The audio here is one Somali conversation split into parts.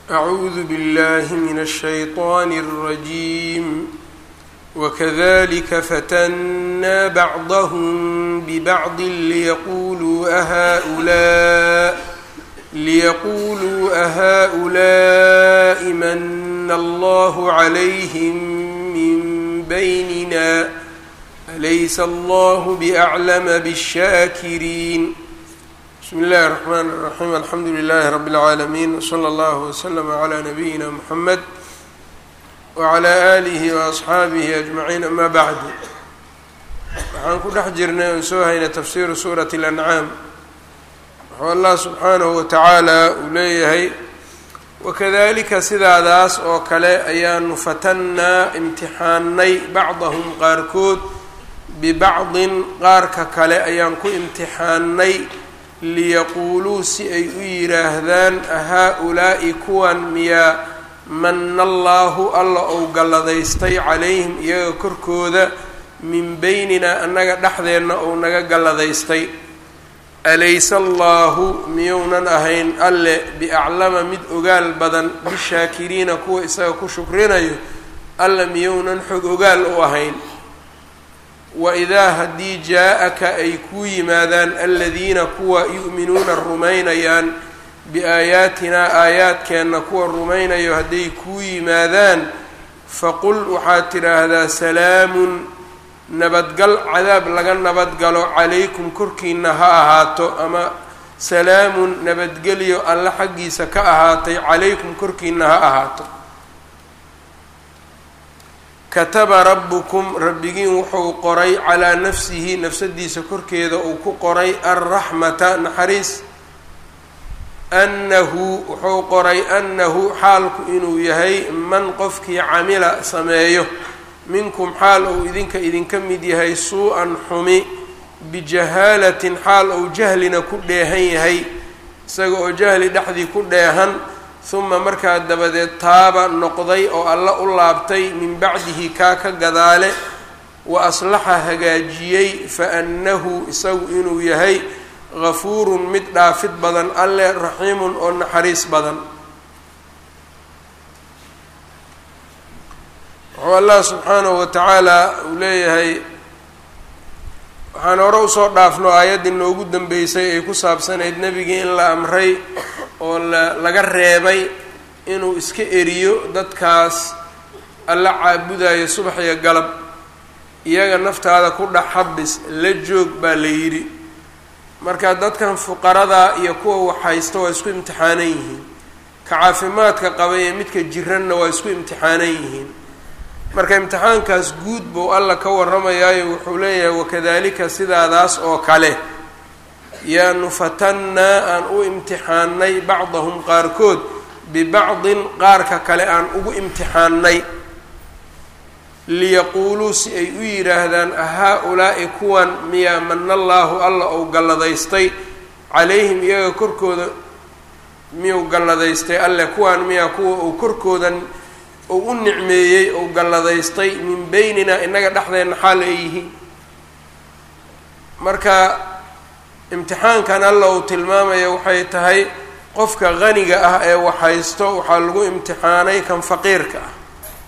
أعوذ بالله من الشيطان الرجيم وكذلك فتنا بعضهم ببعض ليقولوا أهؤلاء ليقولوا أهؤلاء من الله عليهم من بيننا أليس الله بأعلم بالشاكرين بسم الله الرحمن الرحيم الحمdu لله رب العاalمين وصلى الله وسلم على نبيina محمد وعلى آله وأصxaabihi أجمعين أmا bعd waxaan ku dhex jirnay oon soo haynay tafsiru suraة الأنعاam wuxuu allah subxaanaه وataعaalى uu leeyahay wakadalika sidaadaas oo kale ayaanu fatannaa imtixaanay bacضahum qaarkood bibacضin qaarka kale ayaan ku imtixaanay liyaquuluu si ay u yidhaahdaan ahaa-ulaa'i kuwan miyaa mana allaahu alla ou galladaystay calayhim iyaga korkooda min beynina annaga dhexdeenna ou naga galladaystay alaysa allaahu miyounan ahayn alle biaclama mid ogaal badan bishaakiriina kuwa isaga ku shukrinayo alle miyounan xog ogaal u ahayn waidaa haddii jaa-aka ay kuu yimaadaan aladiina kuwa yu'minuuna rumaynayaan biaayaatinaa aayaadkeenna kuwa rumaynayo hadday kuu yimaadaan faqul waxaad tidhaahdaa salaamun nabadgal cadaab laga nabadgalo calaykum korkiina ha ahaato ama salaamun nabadgelyo alle xaggiisa ka ahaatay calaykum korkiina ha ahaato kataba rabbukum rabbigiin wuxuu qoray calaa nafsihi nafsadiisa korkeeda uu ku qoray alraxmata naxariis annahu wuxuu qoray annahu xaalku inuu yahay man qofkii camila sameeyo minkum xaal uu idinka idinka mid yahay suu-an xumi bijahaalatin xaal uu jahlina ku dheehan yahay isaga oo jahli dhexdii ku dheehan uma markaa dabadeed taaba noqday oo alla u laabtay min bacdihi kaa ka gadaale wa aslaxa hagaajiyey fa annahu isagu inuu yahay gafuurun mid dhaafid badan alle raxiimun oo naxariis badan wuxuu allah subxaanahu wa tacaala uu leeyahay waxaan hore usoo dhaafno aayaddii noogu dambeysay ay ku saabsanayd nebigii in la amray oo la laga reebay inuu iska eriyo dadkaas alla caabudayo subax iyo galab iyaga naftaada ku dhex habis la joog baa la yidhi marka dadkan fuqarada iyo kuwa waxhaysta waa isku imtixaanan yihiin ka caafimaadka qaba iyo midka jiranna waa isku imtixaanan yihiin marka imtixaankaas guud buu alla ka warramayaayo wuxuu leeyahay wakadalika sidaadaas oo kale yaanu fatannaa aan u imtixaanay bacdahum qaarkood bibacdin qaarka kale aan ugu imtixaanay liyaquuluu si ay u yidhaahdaan ahaa-ulaa'i kuwan miyaa mana allaahu alla ou galladaystay calayhim iyaga korkooda miyuu galladaystay alle kuwan miyaa kuwa uu korkoodan uu u nicmeeyey ou galladaystay min beynina innaga dhexdeenna xaal ay yihiin marka imtixaankan alla uu tilmaamaya waxay tahay qofka qaniga ah ee waxhaysto waxaa lagu imtixaanay kan faqiirka ah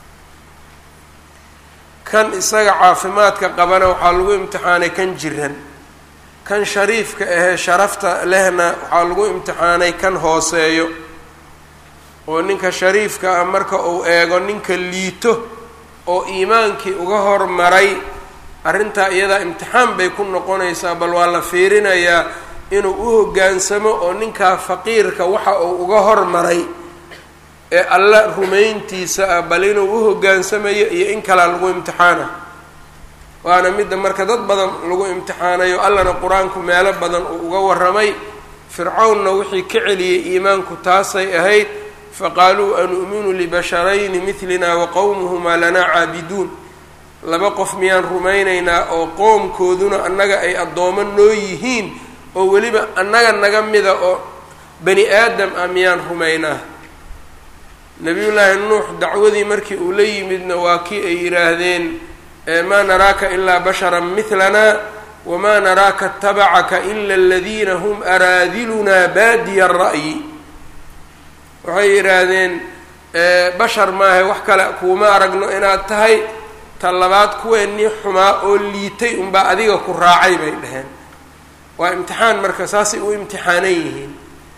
kan isaga caafimaadka qabana waxaa lagu imtixaanay kan jiran kan shariifka ahee sharafta lehna waxaa lagu imtixaanay kan hooseeyo oo ninka shariifka ah marka uu eego ninka liito oo iimaankii uga hormaray arrintaa iyadaa imtixaan bay ku noqonaysaa bal waa la fiirinayaa inuu u hoggaansamo oo ninkaa faqiirka waxa uu uga hormaray ee alla rumayntiisa ah bal inuu u hoggaansamayo iyo in kalaa lagu imtixaana waana midda marka dad badan lagu imtixaanayo allana qur-aanku meelo badan uu uga warramay fircawnna wixii ka celiyey iimaanku taasay ahayd faqaaluu anu'minu libasharayni midlina wa qowmuhumaa lanaa caabiduun laba qof miyaan rumaynaynaa oo qoomkooduna annaga ay addoomo noo yihiin oo weliba annaga naga mida oo bani aadam ah miyaan rumaynaa nebiyullaahi nuux dacwadii markii uu la yimidna waa kii ay yidhaahdeen maa naraaka ilaa basharan midlanaa wamaa naraaka atabacaka ila aladiina hum araadilunaa baadiya ra'yi waxay yidhaahdeen bashar maahay wax kale kuuma aragno inaad tahay ta labaad kuweennii xumaa oo liitay unbaa adiga ku raacay bay dhaheen waa imtixaan marka saasay u imtixaanan yihiin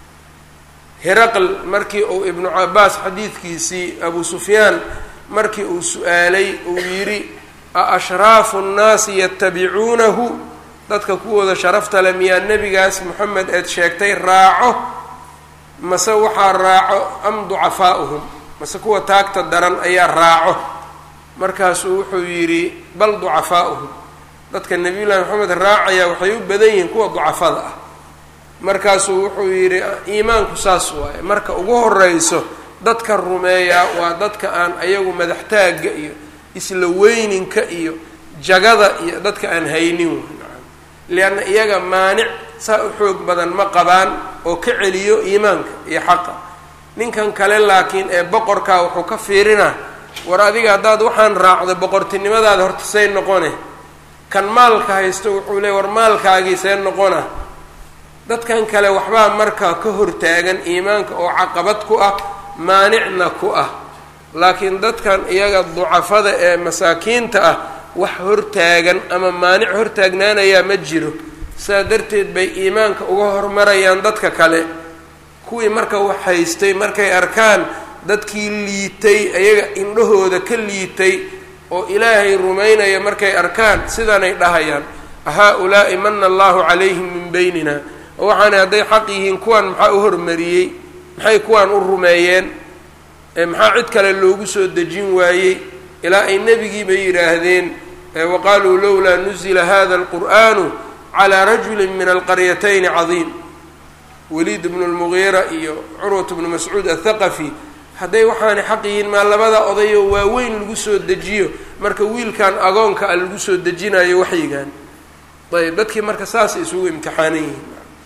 heraql markii uu ibnu cabaas xadiidkiisii abu sufyaan markii uu su-aalay uu yidhi a ashraafu nnaasi yatabicuunahu dadka kuwooda sharafta le miyaa nebigaas moxamed eed sheegtay raaco mase waxaa raaco am ducafaa'uhum mase kuwa taagta daran ayaa raaco markaasuu wuxuu yidhi bal ducafaa'uhum dadka nebiyullaahi moxamed raacaya waxay u badan yihiin kuwa ducafada ah markaasuu wuxuu yidhi iimaanku saas waaye marka ugu horeyso dadka rumeeyaa waa dadka aan ayagu madaxtaagga iyo isla weyninka iyo jagada iyo dadka aan haynin waay lianna iyaga maanic saa u xoog badan ma qabaan oo ka celiyo iimaanka iyo xaqa ninkan kale laakiin ee boqorkaa wuxuu ka fiirinaa war adiga haddaad waxaan raacdo boqortinimadaada horta say noqone kan maalka haysto wuxuu leey war maalkaagii see noqona dadkan kale waxbaa markaa ka hortaagan iimaanka oo caqabad ku ah maanicna ku ah laakiin dadkan iyaga ducafada ee masaakiinta ah wax hortaagan ama maanic hortaagnaanayaa ma jiro saa darteed bay iimaanka uga hormarayaan dadka kale kuwii marka wax haystay markay arkaan dadkii liitay iyaga indhahooda ka liitay oo ilaahay rumaynaya markay arkaan sidanay dhahayaan haa-ulaa'i mana allahu calayhim min beynina oo waxaana hadday xaq yihiin kuwan maxaa u hormariyey maxay kuwan u rumeeyeen maxaa cid kale loogu soo dejin waayey ilaa ay nebigii bay yidhaahdeen waqaaluu lowlaa nuzila hada alqur'anu calaa rajulin min alqaryatayni cadiim waliid bnu lmugiira iyo curwat bnu mascuud athaqafi hadday waxaanay xaq yihiin maa labada odayoo waaweyn lagu soo dejiyo marka wiilkan agoonka a lagu soo dejinayo waxyigan ayb dadkii marka saasay isugu imtixaanan yihiin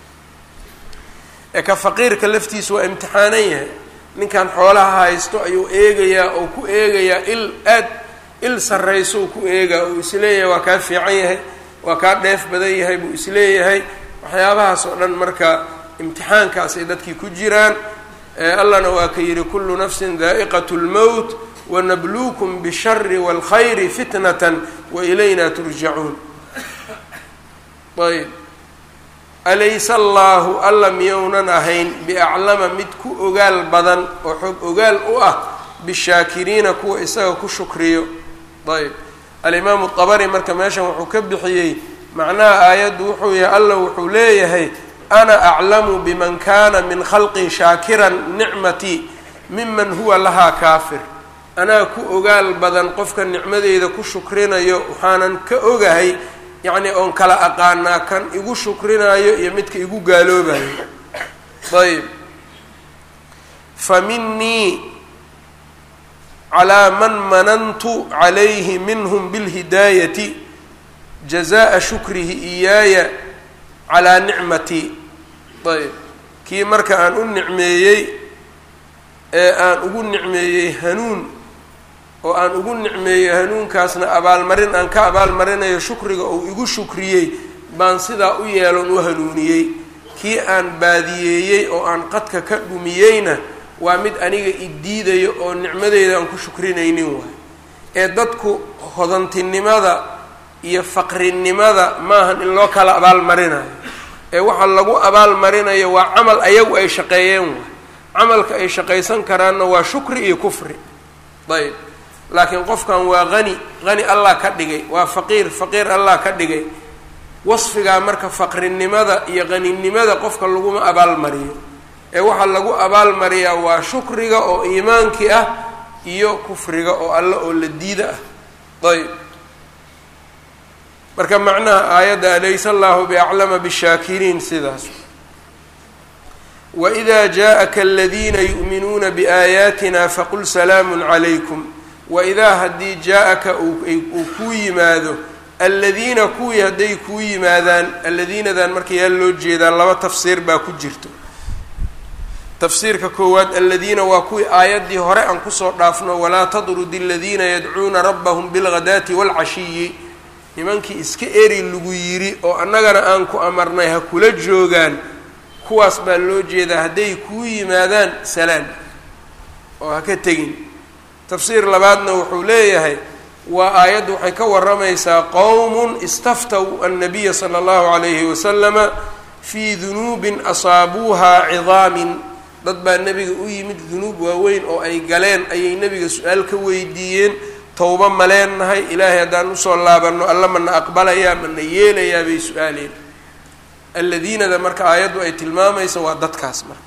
ee ka faqiirka laftiisa waa imtixaanan yahay ninkan xoolaha haysto ayuu eegayaa oo ku eegayaa il aad il sarrayso uu ku eegaa uu isleeyahay waa kaa fiican yahay waa kaa dheef badan yahay buu isleeyahay waxyaabahaas oo dhan marka imtixaankaas ay dadkii ku jiraan allahna waa ka yidhi kullu nafsin daa'iqat lmowt wanabluukum bishari wاlkhayri fitnatan wa ilayna turjacuun ayb alaysa allaahu alla miyounan ahayn biaclama mid ku ogaal badan oo xog ogaal u ah bishaakiriina kuwa isaga ku shukriyo ayb alimaamu dabari marka meeshan wuxuu ka bixiyey macnaha aayaddu wuxuu yahay alla wuxuu leeyahay ana aclamu biman kana min khalqii shaakiran nicmatii miman huwa lahaa kaafir anaa ku ogaal badan qofka nicmadeyda ku shukrinayo waxaanan ka ogahay yacni oon kala aqaanaa kan igu shukrinayo iyo midka igu gaaloobayo ayb fa minii calaa man manantu calayhi minhum bilhidaayati jazaa shukrihi iyaaya calaa nicmatii ayb kii marka aan u nicmeeyey ee aan ugu nicmeeyey hanuun oo aan ugu nicmeeyey hanuunkaasna abaalmarin aan ka abaalmarinayo shukriga uu igu shukriyey baan sidaa u yeelon u hanuuniyey kii aan baadiyeeyey oo aan qadka ka dhumiyeyna waa mid aniga idiidayo oo nicmadeyda aan ku shukrinaynin waay ee dadku hodantinimada iyo faqrinimada maahan in loo kala abaalmarinayo ee waxa lagu abaalmarinayo waa camal ayagu ay shaqeeyeen waay camalka ay shaqaysan karaanna waa shukri iyo kufri ayb laakiin qofkan waa qani qani allah ka dhigay waa faqiir faqiir allah ka dhigay wasfigaa marka faqrinimada iyo qaninimada qofka laguma abaalmariyo ee waxaa lagu abaalmariyaa waa shukriga oo iimaankii ah iyo kufriga oo alle oo la diida ah ayb marka macnaha aayadda alaysa allahu biaclama bishaakiriin sidaas waإida jaءaka aladiina yu'minuuna biaayaatina faqul salaamu calaykum waidaa haddii jaa-aka uu kuu yimaado aladiina kuwii hadday kuu yimaadaan alladiinadan marka yaa loo jeedaa laba tafsiir baa ku jirto tafsiirka koowaad aladiina waa kuwii aayaddii hore aan kusoo dhaafno walaa tadrudi aladiina yadcuuna rabbahum bilghadaati waalcashiyi nimankii iska eri lagu yiri oo annagana aan ku amarnay ha kula joogaan kuwaas baa loo jeedaa hadday kuu yimaadaan salaan oo ha ka tegin tafsiir labaadna wuxuu leeyahay waa aayaddu waxay ka waramaysaa qowmun istaftaw annabiya sala allahu calayhi wasalama fii dunuubin asaabuuhaa cidaamin dad baa nebiga u yimid dunuub waaweyn oo ay galeen ayay nebiga su-aal ka weydiiyeen towbo ma leenahay ilaahay haddaan usoo laabanno alla mana aqbalayaa mana yeelayaa bay su-aaleen alladiinada marka aayaddu ay tilmaamaysa waa dadkaas marka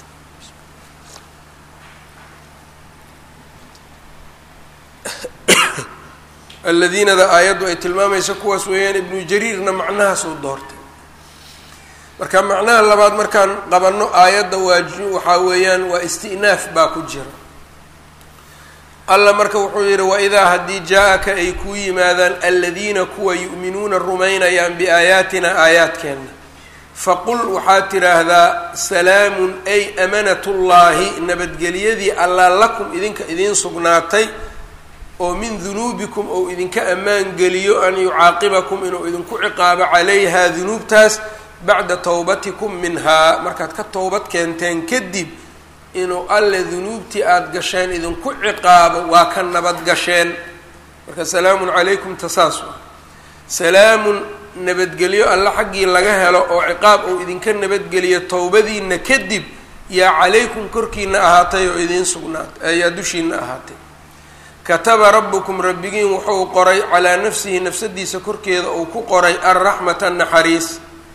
alladiinada aayaddu ay tilmaamaysa kuwaas weeyaan ibnu jariirna macnahaas uu doortay marka macnaha labaad markaan qabanno aayadda waa waxaa weeyaan waa isti'naaf baa ku jira alla marka wuxuu yidhi waidaa haddii jaa-aka ay kuu yimaadaan aladiina kuwa yu'minuuna rumaynayaan biaayaatina aayaadkeenna faqul waxaad tidhaahdaa salaamun ay amanatullaahi nabadgelyadii allaa lakum idinka idiin sugnaatay oo min dunuubikum ou idinka ammaan geliyo an yucaaqibakum inuu idinku ciqaabo calayhaa dunuubtaas bacda towbatikum minhaa markaad ka towbad keenteen kadib inuu alle dunuubtii aada gasheen idinku ciqaabo waa ka nabad gasheen marka salaamun calaykum tasaas waa salaamun nabadgelyo alle xaggii laga helo oo ciqaab uu idinka nabadgeliyo towbadiina kadib yaa calaykum korkiina ahaatay oo idiin sugnaatay ayaa dushiina ahaatay kataba rabbukum rabbigiin wuxuu qoray calaa nafsihi nafsadiisa korkeeda uu ku qoray alraxmata naxariis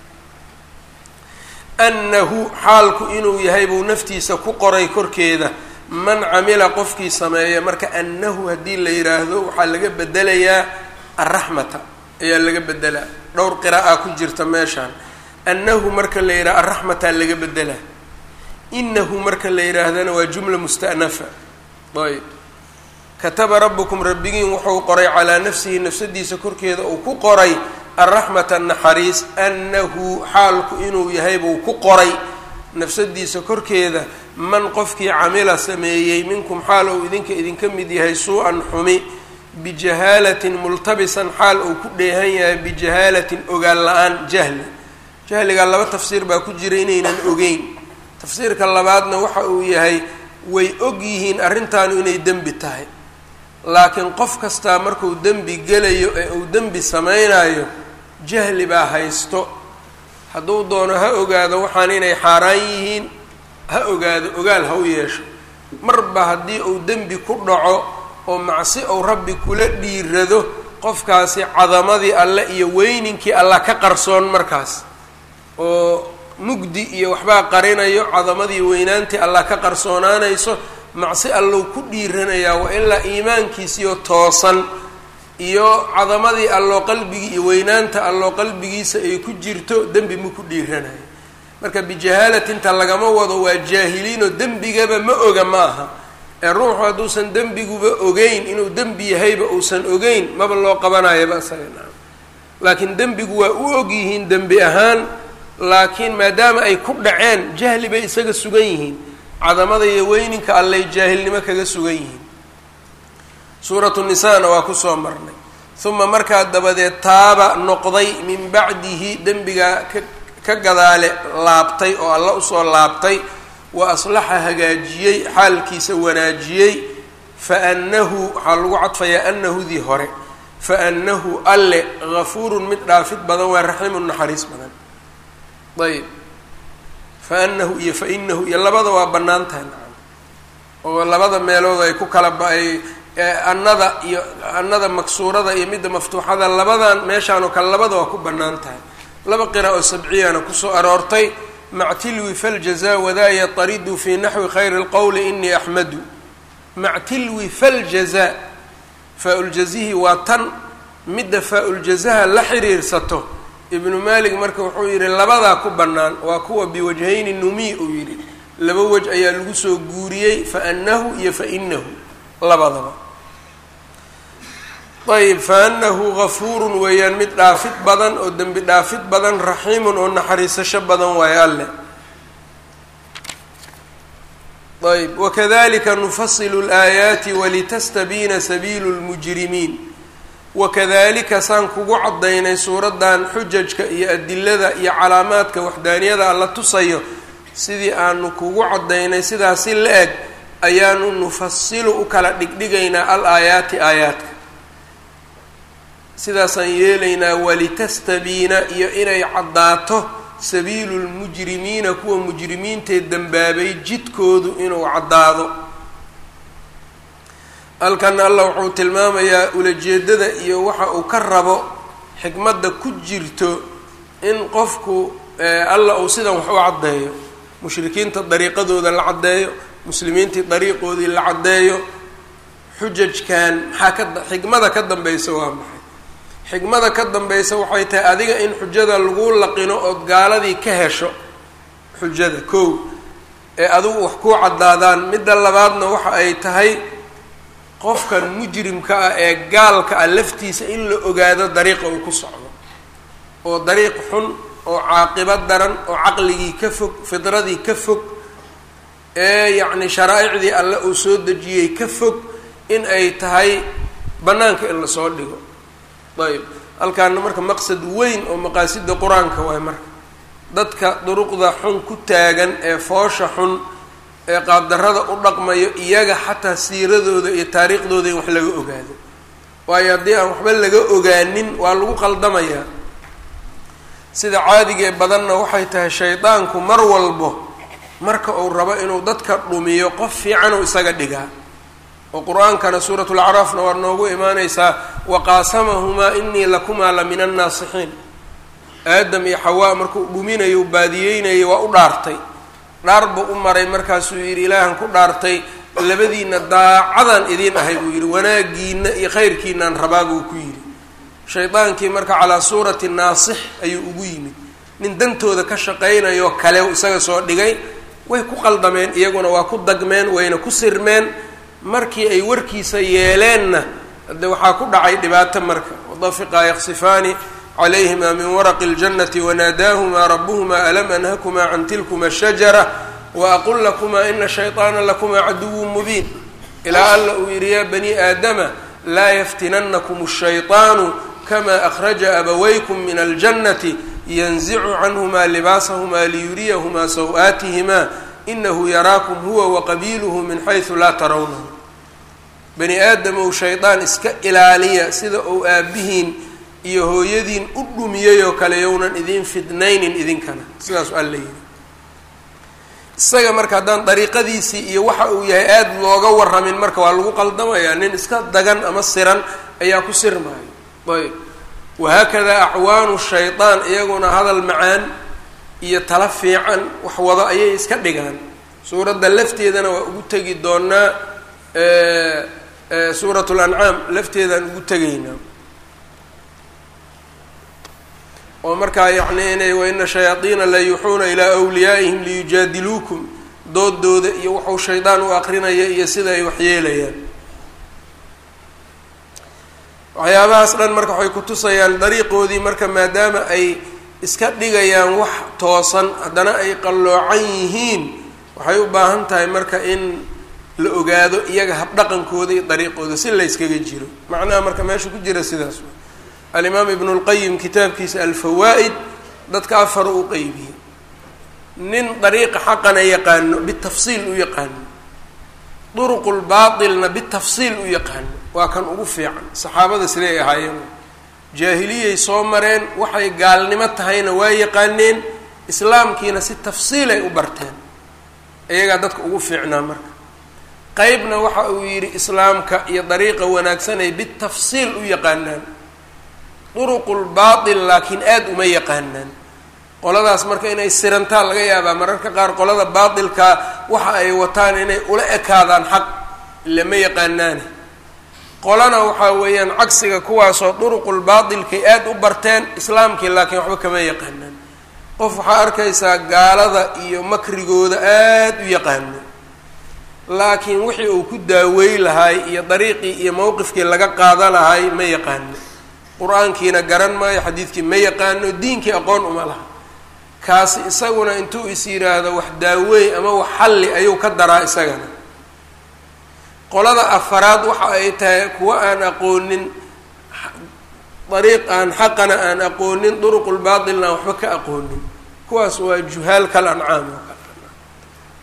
annahu xaalku inuu yahay buu naftiisa ku qoray korkeeda man camila qofkii sameeya marka annahu haddii la yidhaahdo waxaa laga bedelayaa alraxmata ayaa laga bedelaa dhowr qira'a ku jirta meeshaan annahu marka la yidhaha alraxmataa laga bedelaa inahu marka la yidhaahdana waa jumla musta'nafa ayb kataba rabbukum rabbigiin wuxuu qoray calaa nafsihi nafsadiisa korkeeda uu ku qoray alraxmata naxariis annahu xaalku inuu yahay buu ku qoray nafsadiisa korkeeda man qofkii camila sameeyey minkum xaal uu idinka idinka mid yahay suu-an xumi bijahaalatin multabisan xaal uu ku dheehan yahay bijahaalatin ogaan la-aan jahli jahligaa laba tafsiir baa ku jira inaynan ogeyn tafsiirka labaadna waxa uu yahay way og yihiin arrintaanu inay dembi tahay laakiin qof kastaa markuu dembi gelayo ee uu dembi samaynayo jahli baa haysto hadduu doono ha ogaado waxaan inay xaaraan yihiin ha ogaado ogaal ha u yeesho marba haddii uu dembi ku dhaco oo macsi uu rabbi kula dhiirado qofkaasi cadamadii alle iyo weyninkii alla ka qarsoon markaas oo mugdi iyo waxbaa qarinayo cadamadii weynaantii alla ka qarsoonaanayso macsi allow ku dhiiranayaa waa ilaa iimaankiisiyo toosan iyo cadamadii alloo qalbigii iyo weynaanta alloo qalbigiisa ay ku jirto dembi ma ku dhiiranayo marka bijahaalatinta lagama wado waa jaahiliinoo dembigaba ma oga ma aha ee ruuxu hadduusan dembiguba ogeyn inuu dembi yahayba uusan ogeyn maba loo qabanayaba isaga naam laakiin dembigu waa u og yihiin dembi ahaan laakiin maadaama ay ku dhaceen jahli bay isaga sugan yihiin cadamada iyo weyninka allay jaahilnimo kaga sugan yihiin suuratu nisaana waa kusoo marnay uma markaa dabadeed taaba noqday min bacdihi dembigaa ka ka gadaale laabtay oo alla usoo laabtay wa aslaxa hagaajiyey xaalkiisa wanaajiyey fa annahu waxaa lagu cadfayaa annahudii hore fa annahu alle gafuurun mid dhaafid badan waa raxiimun naxariis badan ayb fa anahu iyo fa inahu iyo labada waa bannaan tahay nacam oo labada meelood ay ku kala ba-ay annada iyo annada maksuurada iyo midda maftuuxada labadan meeshaan oo kale labada waa ku bannaan tahay laba qira oo sabciyana kusoo aroortay mactilwi faljaza wadaaya taridu fi naxwi khayri اlqowli inii axmadu mactilwi faljaza faa-uljazihi waa tan midda faa-uljazaha la xiriirsato ibnu malik marka wuxuu yidhi labadaa ku bannaan waa kuwa biwajhayni numi uu yidhi laba wej ayaa lagu soo guuriyey fa anahu iyo fa inahu labadaba ayb fa anahu gafuurun weeyaan mid dhaafid badan oo dembi dhaafid badan raxiimun oo naxariisasho badan waayo alleh ayb wakadalika nufasilu اlaayaati walitastabiina sabiilu اlmujrimiin wakadalika saan kugu caddaynay suuraddan xujajka iyo adilada iyo calaamaadka waxdaaniyada alla tusayo sidii aanu kugu caddaynay sidaasi la eg ayaanu nufasilu u kala dhigdhigaynaa al aayaati aayaadka sidaasaan yeelaynaa walitastabiina iyo inay caddaato sabiilu lmujrimiina kuwa mujrimiintee dembaabay jidkoodu inuu caddaado halkan allah wuxuu tilmaamayaa ulajeedada iyo waxa uu ka rabo xikmadda ku jirto in qofku alla uu sidan wax u caddeeyo mushrikiinta dariiqadooda la caddeeyo muslimiintii dariiqoodii la caddeeyo xujajkan maxaa ka xikmada ka dambaysa waa maxay xikmada ka dambaysa waxay tahay adiga in xujada lagu laqino ood gaaladii ka hesho xujada kow ee adigu wax kuu caddaadaan midda labaadna waxa ay tahay qofkan mujrimka ah ee gaalka ah laftiisa in la ogaado dariiqa uu ku socdo oo dariiq xun oo caaqibo daran oo caqligii ka fog fidradii ka fog ee yacni sharaaicdii alle uu soo dejiyey ka fog in ay tahay bannaanka in lasoo dhigo ayb halkaana marka maqsad weyn oo maqaasida qur-aanka waay marka dadka duruqda xun ku taagan ee foosha xun ee qaabdarrada u dhaqmayo iyaga xataa siiradooda iyo taariikhdooda in wax laga ogaado waayo haddii aan waxba laga ogaanin waa lagu qaldamayaa sida caadigee badanna waxay tahay shaydaanku mar walbo marka uu rabo inuu dadka dhumiyo qof fiican uu isaga dhigaa oo qur-aankana suuratu lacraafna waa noogu imaaneysaa waqaasamahumaa inii lakumaa la min annaasixiin aadam iyo xawaa markuu dhuminayo baadiyeynayo waa u dhaartay dhaar buu u maray markaasuu yidhi ilaahan ku dhaartay labadiina daacadaan idiin ahay buu yidhi wanaagiina iyo khayrkiinaan rabaa buu ku yidhi shaydaankii marka calaa suurati naasix ayuu ugu yimid nin dantooda ka shaqaynayo kale isaga soo dhigay way ku qaldameen iyaguna waa ku dagmeen wayna ku sirmeen markii ay warkiisa yeeleenna de waxaa ku dhacay dhibaato marka wadafiqaa yaqsifaani calayhima min waraqi اljannati wanaadaahumaa rabuhumaa alam anhakumaa can tilkuma shajara waaqul lakumaa ina shayطaana lakumaa caduwu mubiin ilaa alla uu yidhi yaa bani aadama laa yaftinanakum الshayطaanu kama akhraja abawaykum min aljannati yanzicu canhumaa libaasahumaa liyuriyahumaa saw-aatihimaa inahu yaraakum huwa waqabiiluhu min xaysu laa tarawnahu bani aadamow shaydaan iska ilaaliya sida uu aabihiin iyo hooyadiin u dhumiyey oo kale yownan idiin fidnaynin idinkana sidaasu alla yidhi isaga marka haddaan dariiqadiisii iyo waxa uu yahay aada looga waramin marka waa lagu qaldamayaa nin iska dagan ama siran ayaa ku sirmaayo ayb wahaakadaa acwaanu shaydaan iyaguna hadal macaan iyo tala fiican wax wado ayay iska dhigaan suuradda lafteedana waa ugu tegi doonaa suurat lancaam lafteedaan ugu tegaynaa oo markaa yacni inay waina shayaadiina la yuuxuuna ilaa wliyaa'ihim liyujaadiluukum doodooda iyo wuxuu shaydaan u aqrinaya iyo sida ay waxyeelayaan waxyaabahaas dhan marka waxay kutusayaan dariiqoodii marka maadaama ay iska dhigayaan wax toosan haddana ay qalloocan yihiin waxay u baahan tahay marka in la ogaado iyaga habdhaqankooda iyo dariiqooda si layskaga jiro macnaha marka meesha ku jira sidaas wa alimaam ibnu lqayim kitaabkiisa alfawaa'id dadka afar u qeybiyey nin dariiqa xaqana yaqaano bitafsiil u yaqaano duruqulbaatilna bitafsiil u yaqaano waa kan ugu fiican saxaabada siday ahaayeen jaahiliyay soo mareen waxay gaalnimo tahayna waa yaqaaneen islaamkiina si tafsiilay u barteen iyagaa dadka ugu fiicnaa marka qeybna waxa uu yidhi islaamka iyo dariiqa wanaagsanay bitafsiil u yaqaanaan duruqulbaatil laakiin aada uma yaqaanaan qoladaas marka inay sirantaan laga yaabaa mararka qaar qolada baatilkaa waxa ay wataan inay ula ekaadaan xaq lama yaqaanaane qolana waxaa weeyaan cagsiga kuwaasoo duruqulbaatilkay aada u barteen islaamkii laakiin waxba kama yaqaanaan qof waxaa arkaysaa gaalada iyo makrigooda aada u yaqaano laakiin wixii uu ku daawey lahaay iyo dariiqii iyo mowqifkii laga qaada lahaay ma yaqaano qur-aankiina garan maayo xadiidkii ma yaqaano diinkii aqoon uma laha kaasi isaguna intuu is yidhaahdo wax daaweey ama wax xalli ayuu ka daraa isagana qolada afaraad waxa ay tahay kuwa aan aqoonin dariiq aan xaqana aan aqoonin duruqulbaatilna aan waxba ka aqoonin kuwaas waa juhaal kal ancaam oo kale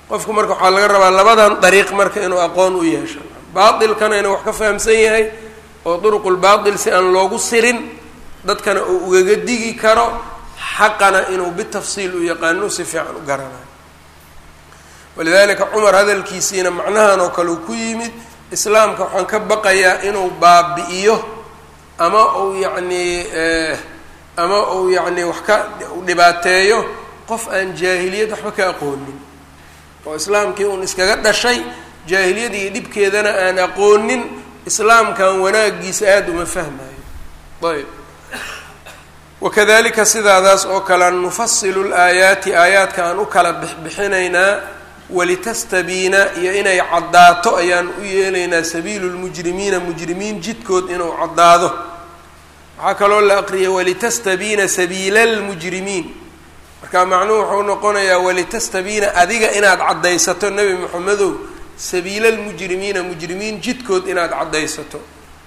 qofku marka waxaa laga rabaa labadan dariiq marka inuu aqoon u yeesho baatilkana inuu wax ka fahamsan yahay oo duruqulbaatil si aan loogu sirin dadkana uu ugaga digi karo xaqana inuu bitafsiil u yaqaano si fiican u garanayo walidaalika cumar hadalkiisiina macnahan oo kale uu ku yimid islaamka waxaan ka baqayaa inuu baabi'iyo ama uu yacnii ama uu yacni wax ka dhibaateeyo qof aan jaahiliyad waxba ka aqoonin oo islaamkii uun iskaga dhashay jaahiliyada iyo dhibkeedana aan aqoonin islaamkan wanaagiisa aada uma fahmayo ayb wakadalika sidaadaas oo kale nufasilu laayaati aayaadka aan u kala bixbixinaynaa walitastabiina iyo inay caddaato ayaan u yeelaynaa sabiilu lmujrimiina mujrimiin jidkood inuu caddaado waxaa kaloo la aqriyay walitastabiina sabiila lmujrimiin marka macnuhu wuxuu noqonayaa walitastabiina adiga inaad caddaysato nebi moxamedow sabiila lmujrimiina mujrimiin jidkood inaad caddaysato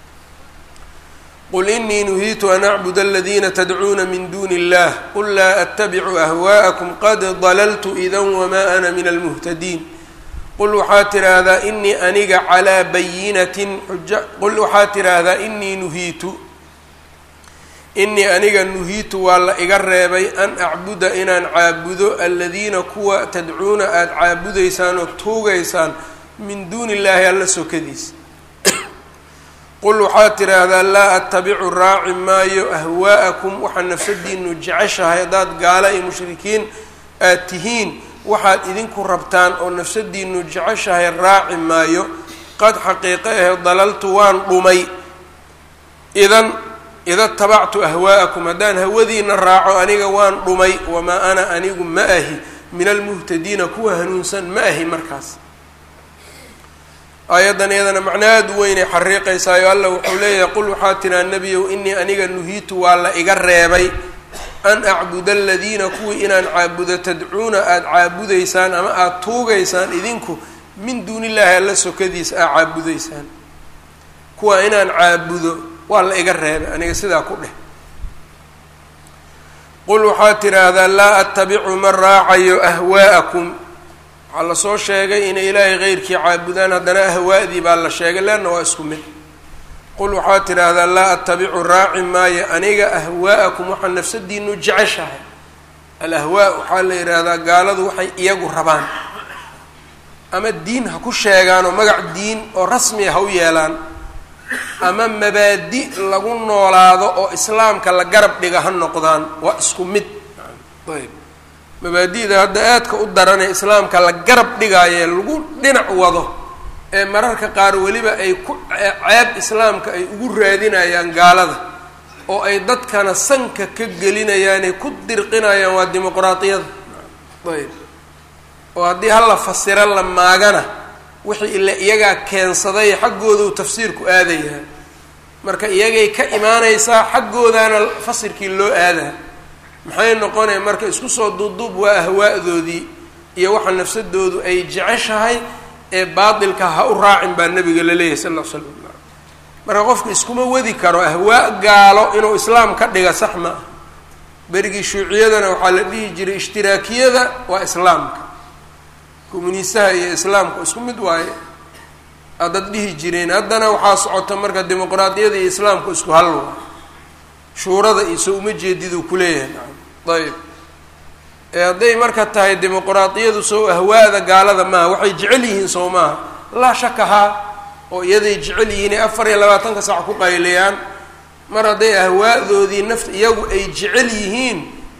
qul inii nuhiitu an acbud aladiina tadcuuna min duuni illah qul laa attabicu ahwaءakum qad dalaltu idan wamaa ana min almuhtadiin qul waxaa tidhaahdaa inii aniga calaa bayinatin xuja qul waxaa tidhaahdaa inii nuhiitu inii aniga nuhiitu waa la iga reebay an acbuda inaan caabudo aladiina kuwa tadcuuna aada caabudaysaan oo tuugaysaan min duuni illaahi alla sokadiisa qul waxaa tidhaahdaa laa attabicu raaci maayo ahwaa'akum waxaa nafsadiinu jeceshahay haddaad gaala iyo mushrikiin aad tihiin waxaad idinku rabtaan oo nafsadiinu jeceshahay raaci maayo qad xaqiiqo ahe dalaltu waan dhumay idan ida tabactu ahwaa'akum haddaan hawadiina raaco aniga waan dhumay wamaa ana anigu ma ahi min almuhtadiina kuwa hanuunsan ma ahi markaas aayaddan iyadana macno aada u weynay xariiqaysaayo alla wuxuu leeyahay qul waxaa tiraa nebiyow inii aniga nuhiitu waa la iga reebay an acbuda aladiina kuwii inaan caabudo tadcuuna aada caabudaysaan ama aada tuugaysaan idinku min duuni illaahi alla sokadiisa aad caabudaysaan kuwa inaan caabudo waa la iga reebay aniga sidaa ku dheh qul waxaa tidhaahdaa laa attabicu ma raacayo ahwaa'akum waxaa lasoo sheegay inay ilaahay keyrkii caabudaan haddana ahwaa'dii baa la sheegay leanna waa isku mid qul waxaa tidhaahdaa laa attabicu raaci maayo aniga ahwaa'akum waxaa nafsadiinu jeceshahay alahwaa waxaa la yidhaahdaa gaaladu waxay iyagu rabaan ama diin ha ku sheegaanoo magac diin oo rasmiya ha u yeelaan ama mabaadi lagu noolaado oo islaamka la garab dhiga ha noqdaan waa isku mid ayb mabaadi'da hadda aadka u daranee islaamka la garab dhigaaye lagu dhinac wado ee mararka qaar weliba ay ku ceeb islaamka ay ugu raadinayaan gaalada oo ay dadkana sanka ka gelinayaanay ku dirqinayaan waa dimuqraadiyada ayb oo haddii hala fasiro la maagana wixii ila iyagaa keensaday xaggoodu tafsiirku aadayaa marka iyagay ka imaanaysaa xaggoodaana fasirkii loo aadaa maxay noqonaya marka isku soo duuduub waa ahwaa'doodii iyo waxa nafsadoodu ay jeceshahay ee baatilka ha u raacin baa nabiga la leeyahy sal ll slam marka qofku iskuma wadi karo ahwaa gaalo inuu islaam ka dhiga sax ma ah berigii shuuciyadana waxaa la dhihi jiray ishtiraakiyada waa islaamka communiistaha iyo islaamka isku mid waaye adad dhihi jireen haddana waxaa socota marka dimuqraadiyada iyo islaamku isku hal waa shuurada iyo so uma jeediduu kuleeyahay nacam ayb ee hadday marka tahay dimuqraadiyadu sow ahwaada gaalada maaha waxay jecel yihiin sow maaha laa shaka haa oo iyaday jecel yihiin ee afar iyo labaatanka saac ku qayliyaan mar hadday ahwaadoodii nafta iyagu ay jecel yihiin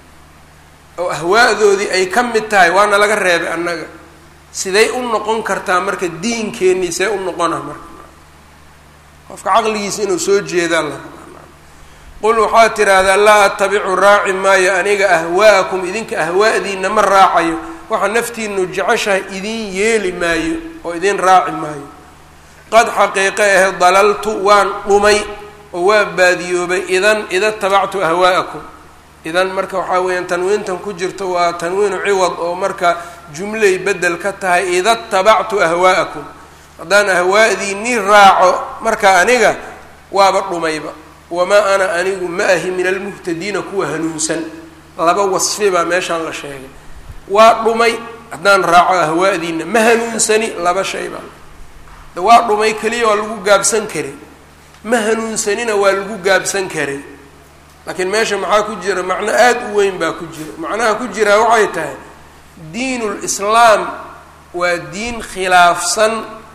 oo ahwaadoodii ay ka mid tahay waana laga reebay annaga siday u noqon kartaa marka diinkeenii see u noqona marka qofka caqligiisa inuu soo jeedaa la rabaa qul waxaa tidhaahdaa laa attabicu raaci maayo aniga ahwaa'akum idinka ahwaa'diina ma raacayo waxa naftiinu jeceshahay idin yeeli maayo oo idin raaci maayo qad xaqiiqe ahe dalaltu waan dhumay oo waa baadiyoobay idan ida tabactu ahwaa'akum idan marka waxaa weeyaan tanwiintan ku jirto waa tanwiinu ciwad oo marka jumlay bedel ka tahay ida tabactu ahwaa'akum haddaan ahwaa'diinii raaco marka aniga waaba dhumayba wamaa ana anigu ma ahi min almuhtadiina kuwa hanuunsan laba wasfi baa meeshaan la sheegay waa dhumay haddaan raaco ahwaadiina ma hanuunsani laba shay baa de waa dhumay keliya waa lagu gaabsan karay ma hanuunsanina waa lagu gaabsan karay laakiin meesha maxaa ku jira macno aada u weyn baa ku jira macnaha ku jiraa waxay tahay diinul islaam waa diin khilaafsan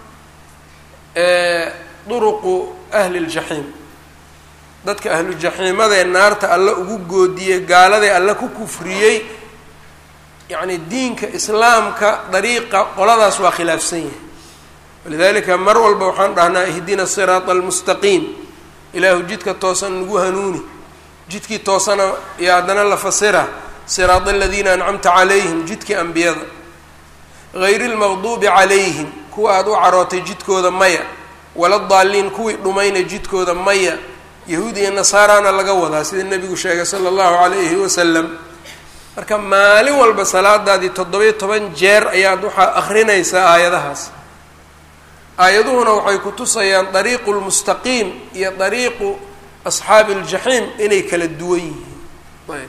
duruqu ahli ljaxiim dadka ahlujaxiimadee naarta alle ugu goodiyey gaaladee alle ku kufriyey yacni diinka islaamka dariiqa qoladaas waa khilaafsan yahay walidalika mar walba waxaan dhahnaa ihdina siraata almustaqiim ilaahu jidka toosan nagu hanuuni jidkii toosana iyo haddana la fasira siraada aladiina ancamta calayhim jidkii ambiyada hayri lmaqduubi calayhim kuwa aada u carootay jidkooda maya wala daaliin kuwii dhumayna jidkooda maya yahuud iyo nasaarana laga wadaa sida nebigu sheegay sala allahu calayhi wasalam marka maalin walba salaadaadii toddobiyo toban jeer ayaad waxaa akrinaysaa aayadahaas aayaduhuna waxay ku tusayaan dariiqu lmustaqiim iyo dariiqu asxaabi aljaxiim inay kala duwan yihiin ayb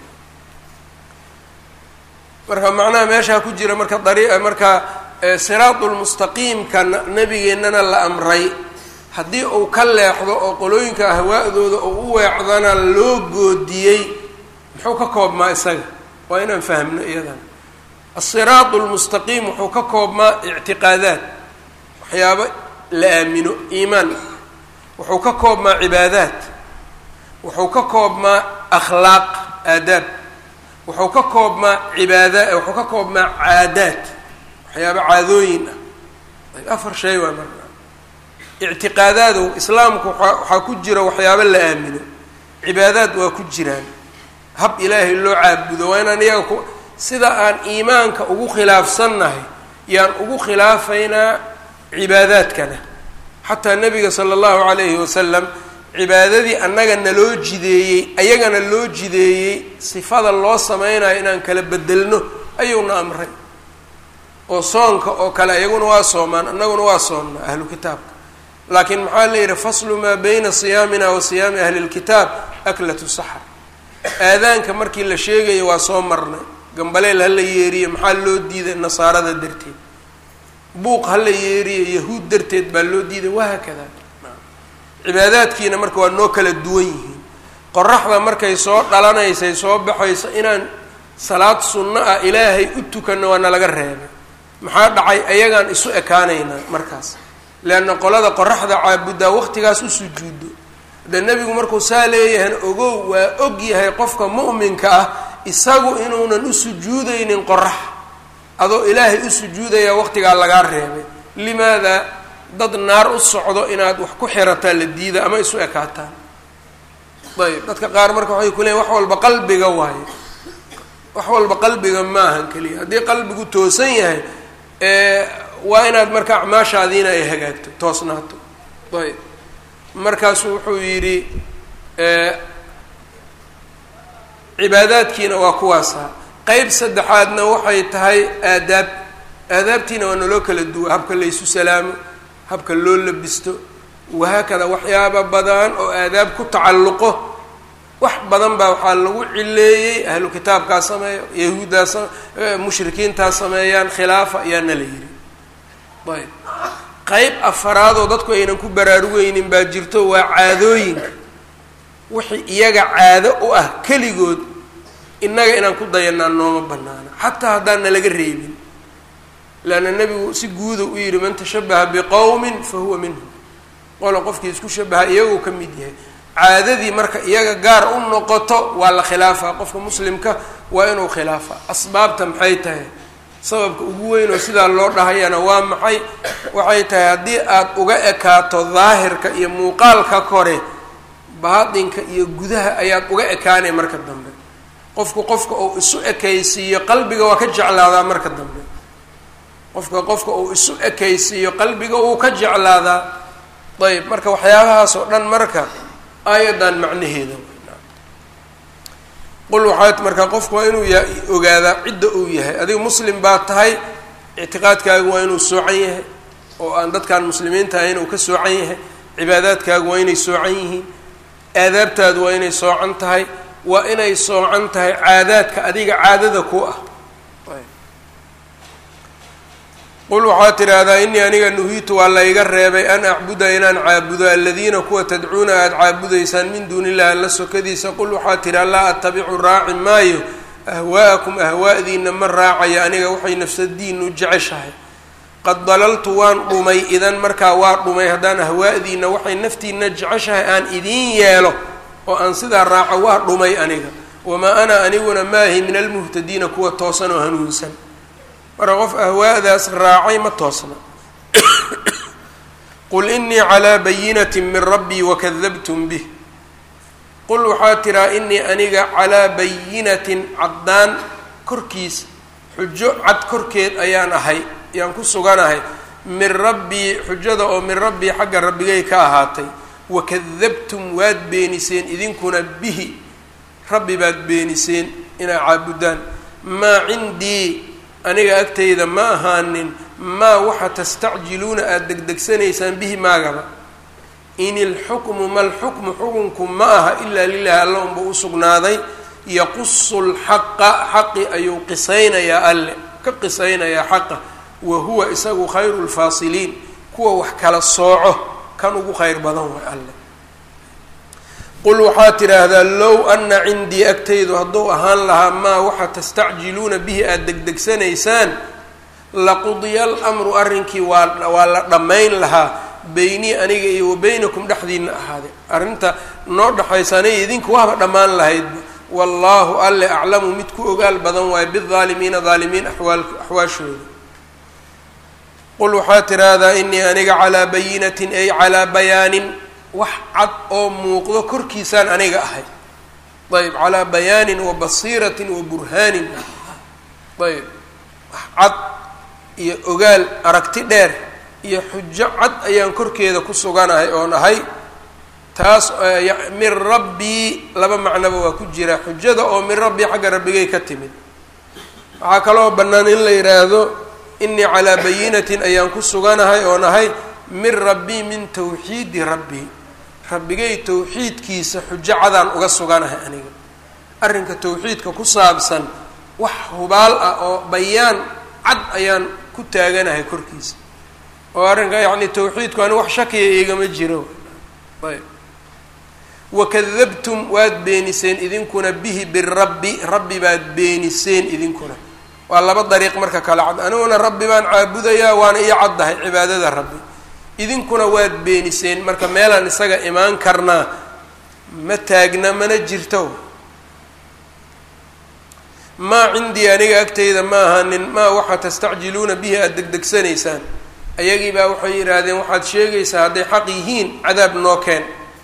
marka macnaha meeshaa ku jira marka dari marka siraatu lmustaqiimka nabigeennana la amray haddii uu ka leexdo oo qolooyinka ahwaa'dooda oo u weecdana loo goodiyey muxuu ka koobmaa isaga waa inaan fahmno iyadan asiraatu lmustaqiim wuxuu ka koobmaa ictiqaadaad waxyaabo la aamino iimaan wuxuu ka koobmaa cibaadaad wuxuu ka koobmaa akhlaaq aadaab wuxuu ka koobmaa cibaada wuxuu ka koobmaa caadaad waxyaabo caadooyin ah afar shay waa marka ictiqaadaadow islaamku waxaa ku jira waxyaabo la aamino cibaadaad waa ku jiraan hab ilaahay loo caabudo waa inaan iyaga ku sida aan iimaanka ugu khilaafsannahay yaan ugu khilaafaynaa cibaadaadkana xataa nabiga sala allahu calayhi wasalam cibaadadii annaga naloo jideeyey ayagana loo jideeyey sifada loo sameynayo inaan kala bedelno ayuuna amray oo soonka oo kale ayaguna waa soomaan annaguna waa soonnaa ahlu kitaabka laakiin maxaa la yidhi faslu maa bayna siyaamina wa siyaami ahli lkitaab aklatu saxar aadaanka markii la sheegayo waa soo marnay gambaleel ha la yeeriye maxaa loo diiday nasaarada darteed buuq ha la yeeriye yahuud darteed baa loo diiday wahaakada cibaadaadkiina marka waa noo kala duwan yihiin qoraxda markay soo dhalanaysay soo baxayso inaan salaad sunno ah ilaahay u tukanno waa nalaga reebay maxaa dhacay ayagaan isu ekaanaynaa markaas leanna qolada qoraxda caabuddaa waqtigaas u sujuudo de nebigu markuu saa leeyahayna ogow waa og yahay qofka mu'minka ah isagu inuunan u sujuudaynin qorax adoo ilaahay u sujuudaya waqtigaa lagaa reebay limaada dad naar u socdo inaad wax ku xirataa la diida ama isu ekaataan ayb dadka qaar marka waxay ku leeyiin wax walba qalbiga waayo wax walba qalbiga maahan keliya haddii qalbigu toosan yahay waa inaad marka acmaashaadiina ay hagaagto toosnaato ayb markaasu wuxuu yidhi cibaadaadkiina waa kuwaasa qeyb saddexaadna waxay tahay aadaab aadaabtiina waa naloo kala duwa habka laysu salaamo habka loo labisto wahaakada waxyaaba badan oo aadaab ku tacalluqo wax badan baa waxaa lagu cileeyey ahlu kitaabkaa sameeyo yahuuddaa mushrikiintaa sameeyaan khilaafa ayaana la yidhi ayb qeyb afaraadoo dadku aynan ku baraarugeynin baa jirto waa caadooyinka wixii iyaga caado u ah keligood innaga inaan ku dayanaa nooma banaana xataa haddaan nalaga reebin leanna nebigu si guuda u yidhi man tashabaha biqowmin fa huwa minhum qola qofkii isku shabaha iyagoo ka mid yahay caadadii marka iyaga gaar u noqoto waa la khilaafaa qofka muslimka waa inuu khilaafa asbaabta maxay tahay sababka ugu weyn oo sidaa loo dhahayana waa maxay waxay tahay haddii aad uga ekaato daahirka iyo muuqaalka kore baatinka iyo gudaha ayaad uga ekaanay marka dambe qofku qofka uu isu ekaysiiyo qalbiga waa ka jeclaadaa marka dambe qofka qofka uu isu ekaysiiyo qalbiga uu ka jeclaadaa ayb marka waxyaabahaas oo dhan marka aayadan macnaheeda qul waxaad marka qofku waa inuu ya ogaadaa cidda uu yahay adiga muslim baa tahay ictiqaadkaagu waa inuu soocan yahay oo aan dadkaan muslimiinta ahayn uu ka soocan yahay cibaadaadkaagu waa inay soocan yihiin aadaabtaadu waa inay soocan tahay waa inay soocan tahay caadaadka adiga caadada ku ah qul waxaad tidhaahdaa inii aniga nuhiitu waa layga reebay an acbuda inaan caabudo aladiina kuwa tadcuuna aada caabudaysaan min duuni illahi alla sokadiisa qul waxaad tidhaa laa attabicu raaci maayo ahwaa'akum ahwaa'diina ma raacaya aniga waxay nafsadiinu jeceshahay qad dalaltu waan dhumay idan markaa waa dhumay haddaan ahwaa'diina waxay naftiina jeceshahay aan idiin yeelo oo aan sidaa raaco waa dhumay aniga wamaa ana aniguna maahi min almuhtadiina kuwa toosan oo hanuunsan marka qof ahwaa'daas raacay ma toosna qul inii calaa bayinati min rabbii wakadabtum bih qul waxaa tiraa inii aniga calaa bayinatin caddaan korkiis xujo cad korkeed ayaan ahay ayaan ku suganahay min rabbii xujada oo min rabbii xagga rabbigay ka ahaatay wakadabtum waad beeniseen idinkuna bihi rabbi baad beeniseen inaa caabudaan maa cindii aniga agtayda ma ahaanin maa waxa tastacjiluuna aada degdegsanaysaan bihi maagaba in ilxukmu malxukmu xukunku ma aha ilaa lilahi alla unba u sugnaaday yaqusu lxaqa xaqi ayuu qisaynayaa alle ka qisaynayaa xaqa wa huwa isagu khayru lfaasiliin kuwa wax kala sooco kan ugu khayr badan way alle qul waxaad tidhaahdaa low ana cindii agtaydu hadduu ahaan lahaa maa waxa tastacjiluuna bihi aada degdegsanaysaan laqudiya almru arrinkii waa waa la dhammayn lahaa beynii aniga iyo wa beynakum dhexdiina ahaade arrinta noo dhexaysa aniga idinku waaba dhammaan lahaydba wallaahu alle aclamu mid ku ogaal badan waayo bidaalimiina daalimiin awaal axwaashooda qul waxaad tidhaahdaa inii aniga calaa bayinatin ay calaa bayaanin wax cad oo muuqdo korkiisaan aniga ahay ayb calaa bayaanin wa basiiratin wa burhaanin ayb wax cad iyo ogaal aragti dheer iyo xujo cad ayaan korkeeda ku suganahay oon ahay taas min rabbii laba macnoba waa ku jira xujada oo min rabbii xagga rabbigay ka timid waxaa kaloo bannaan in la yidhaahdo inii calaa bayinatin ayaan ku suganahay oon ahay min rabbii min tawxiidi rabbii rabbigay tawxiidkiisa xujo cadaan uga suganahay aniga arrinka tawxiidka ku saabsan wax hubaal ah oo bayaan cad ayaan ku taaganahay korkiisa oo arrinka yacni tawxiidku ani wax shakiya igama jiro ayb wakadabtum waad beeniseen idinkuna bihi birabbi rabbi baad beeniseen idinkuna waa laba dariiq marka kala cad aniguna rabbi baan caabudayaa waana ii caddahay cibaadada rabbi idinkuna waad beeniseen marka meelaan isaga imaan karnaa ma taagna mana jirto maa cindii aniga agtayda ma ahanin maa waxa tastacjiluuna bihi aada degdegsanaysaan ayagii baa waxay yidhaahdeen waxaad sheegaysaa hadday xaq yihiin cadaab noo keen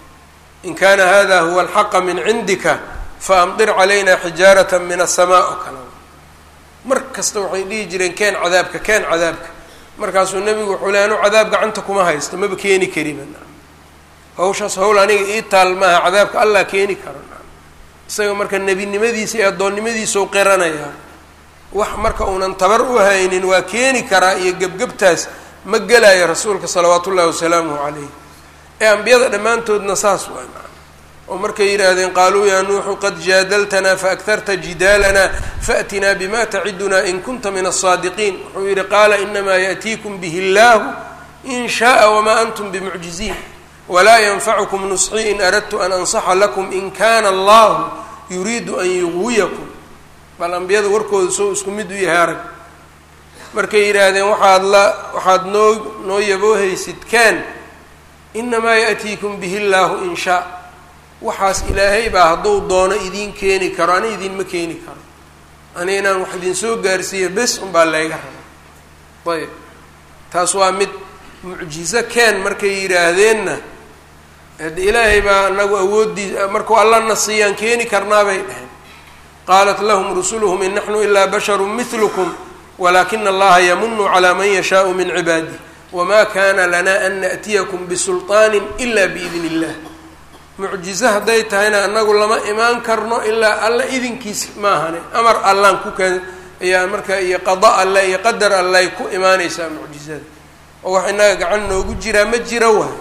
in kaana hada huwa alxaqa min cindika faamdir calayna xijaarata min asamaa oo kale mar kasta waxay dhihi jireen keen cadaabka keen cadaabka markaasuu nebigu wuxuu le anu cadaab gacanta kuma haysto maba keeni kariba hawshaas hawl aniga ii taal maaha cadaabka allah keeni karo isaga marka nebinimadiisa iyo addoonnimadiisau qiranayaa wax marka uunan tabar u haynin waa keeni karaa iyo gebgebtaas ma gelaayo rasuulka salawaatu ullahi wasalaamuhu calayh ee ambiyada dhammaantoodna saas waa oo markay yidhaahdeen qaaluu yaa nuuxu qad jaadaltanaa faaktarta jidaalanaa faatinaa bima tacidunaa in kunta min asaadiqiin wuxuu yidhi qaala inamaa yaأtiikum bihi اllahu in shaءa wamaa antum bimucjiziin walaa yanfacukum nusxii in aradtu an ansaxa lakum in kana allahu yuriidu an yuqwiyakum bal ambiyada warkooda soo isku mid u yahay arag markay yidhaahdeen waxaad la waxaad noo noo yaboohaysid kaan inamaa yaأtiikum bihi اllahu in shaa waxaas ilaahay baa hadduu doono idiin keeni karo ani idinma keeni karo ani inaan wax idin soo gaarsiiyo bes unbaa layga raba ayb taas waa mid mucjizo keen markay yidhaahdeenna hade ilaahay baa anagu awooddii markuu allana siiyaan keeni karnaabay dhaheen qaalat lahum rusuluhum in naxnu ilaa basharu milukum walaakina allaha yamunu calaa man yashaau min cibaadih wma kana lana an naأtiyakum bisulطaani ila biidn اllah mucjizo hadday tahayna anagu lama imaan karno ilaa alla idinkiis maahane amar allaan ku keen ayaa marka iyo qada alle iyo qadar allay ku imaaneysaa mucjizada oo wax inaga gacan noogu jiraa ma jiro waay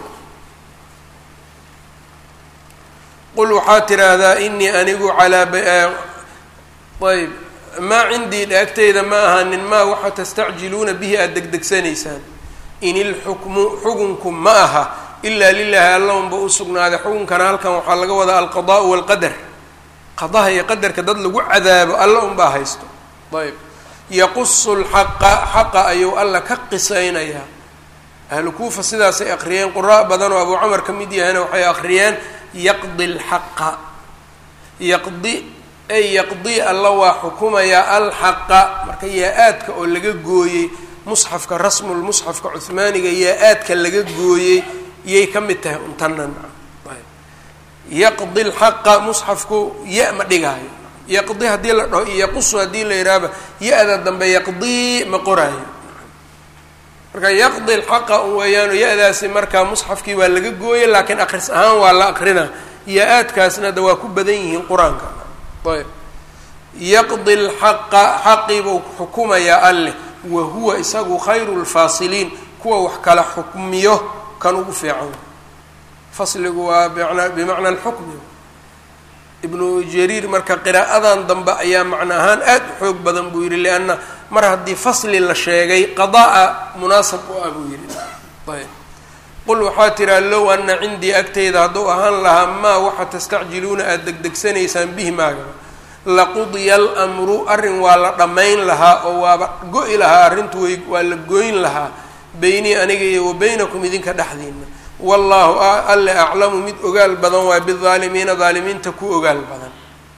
qul waxaad tiraahdaa inii anigu calaa ayb maa cindii dhaagteyda ma ahanin maa waxa tastacjiluuna bihi aada degdegsanaysaan in ilxukmu xukunku ma aha ilaa lilaahi alla unba u sugnaaday xukunkana halkan waxaa laga wadaa alqadaau walqadar qadaha iyo qadarka dad lagu cadaabo alla unbaa haysto ayb yaqusu lxaqa xaqa ayuu alla ka qisaynayaa ahlu kuufa sidaasay aqriyeen qura badan oo abuu camar ka mid yahayna waxay aqriyeen yaqdi lxaqa yaqdi ay yaqdi alla waa xukumayaa alxaqa marka yaa-aadka oo laga gooyey musxafka rasmulmusxafka cuhmaaniga yaa-aadka laga gooyey yay ka mid tahay untanan yaqdi lxaqa musxafku ya ma dhigaayo yaqdi haddii la dhaho yaqusu haddii la yidhaahba ya-da dambe yaqdii ma qoraayo marka yaqdi lxaqa un weeyaano ya-daasi markaa musxafkii waa laga gooyay laakiin akris ahaan waa la aqrina ya-aadkaasna da waa ku badan yihiin qur-aanka ayb yaqdi lxaqa xaqiibuu xukumayaa alleh wa huwa isagu khayru lfaasiliin kuwa wax kala xukmiyo kan ugu fiican fasligu waa bmana bimacna alxukmi ibnu jariir marka qiraa'adan dambe ayaa macno ahaan aada u xoog badan buu yihi lianna mar haddii fasli la sheegay qadaa munaasab u ah buu yihi ayb qul waxaa tiraa low ana cindii agteyda hadduu ahaan lahaa maa waxa tastacjiluuna aada degdegsanaysaan bihi maagaba laqudiya almru arrin waa la dhammayn lahaa oo waaba go-i lahaa arrintu way waa la goyn lahaa beynii aniga iyo wa beynakum idinka dhexdiina wallaahu alle aclamu mid ogaal badan waa bidaalimiina daalimiinta ku ogaal badan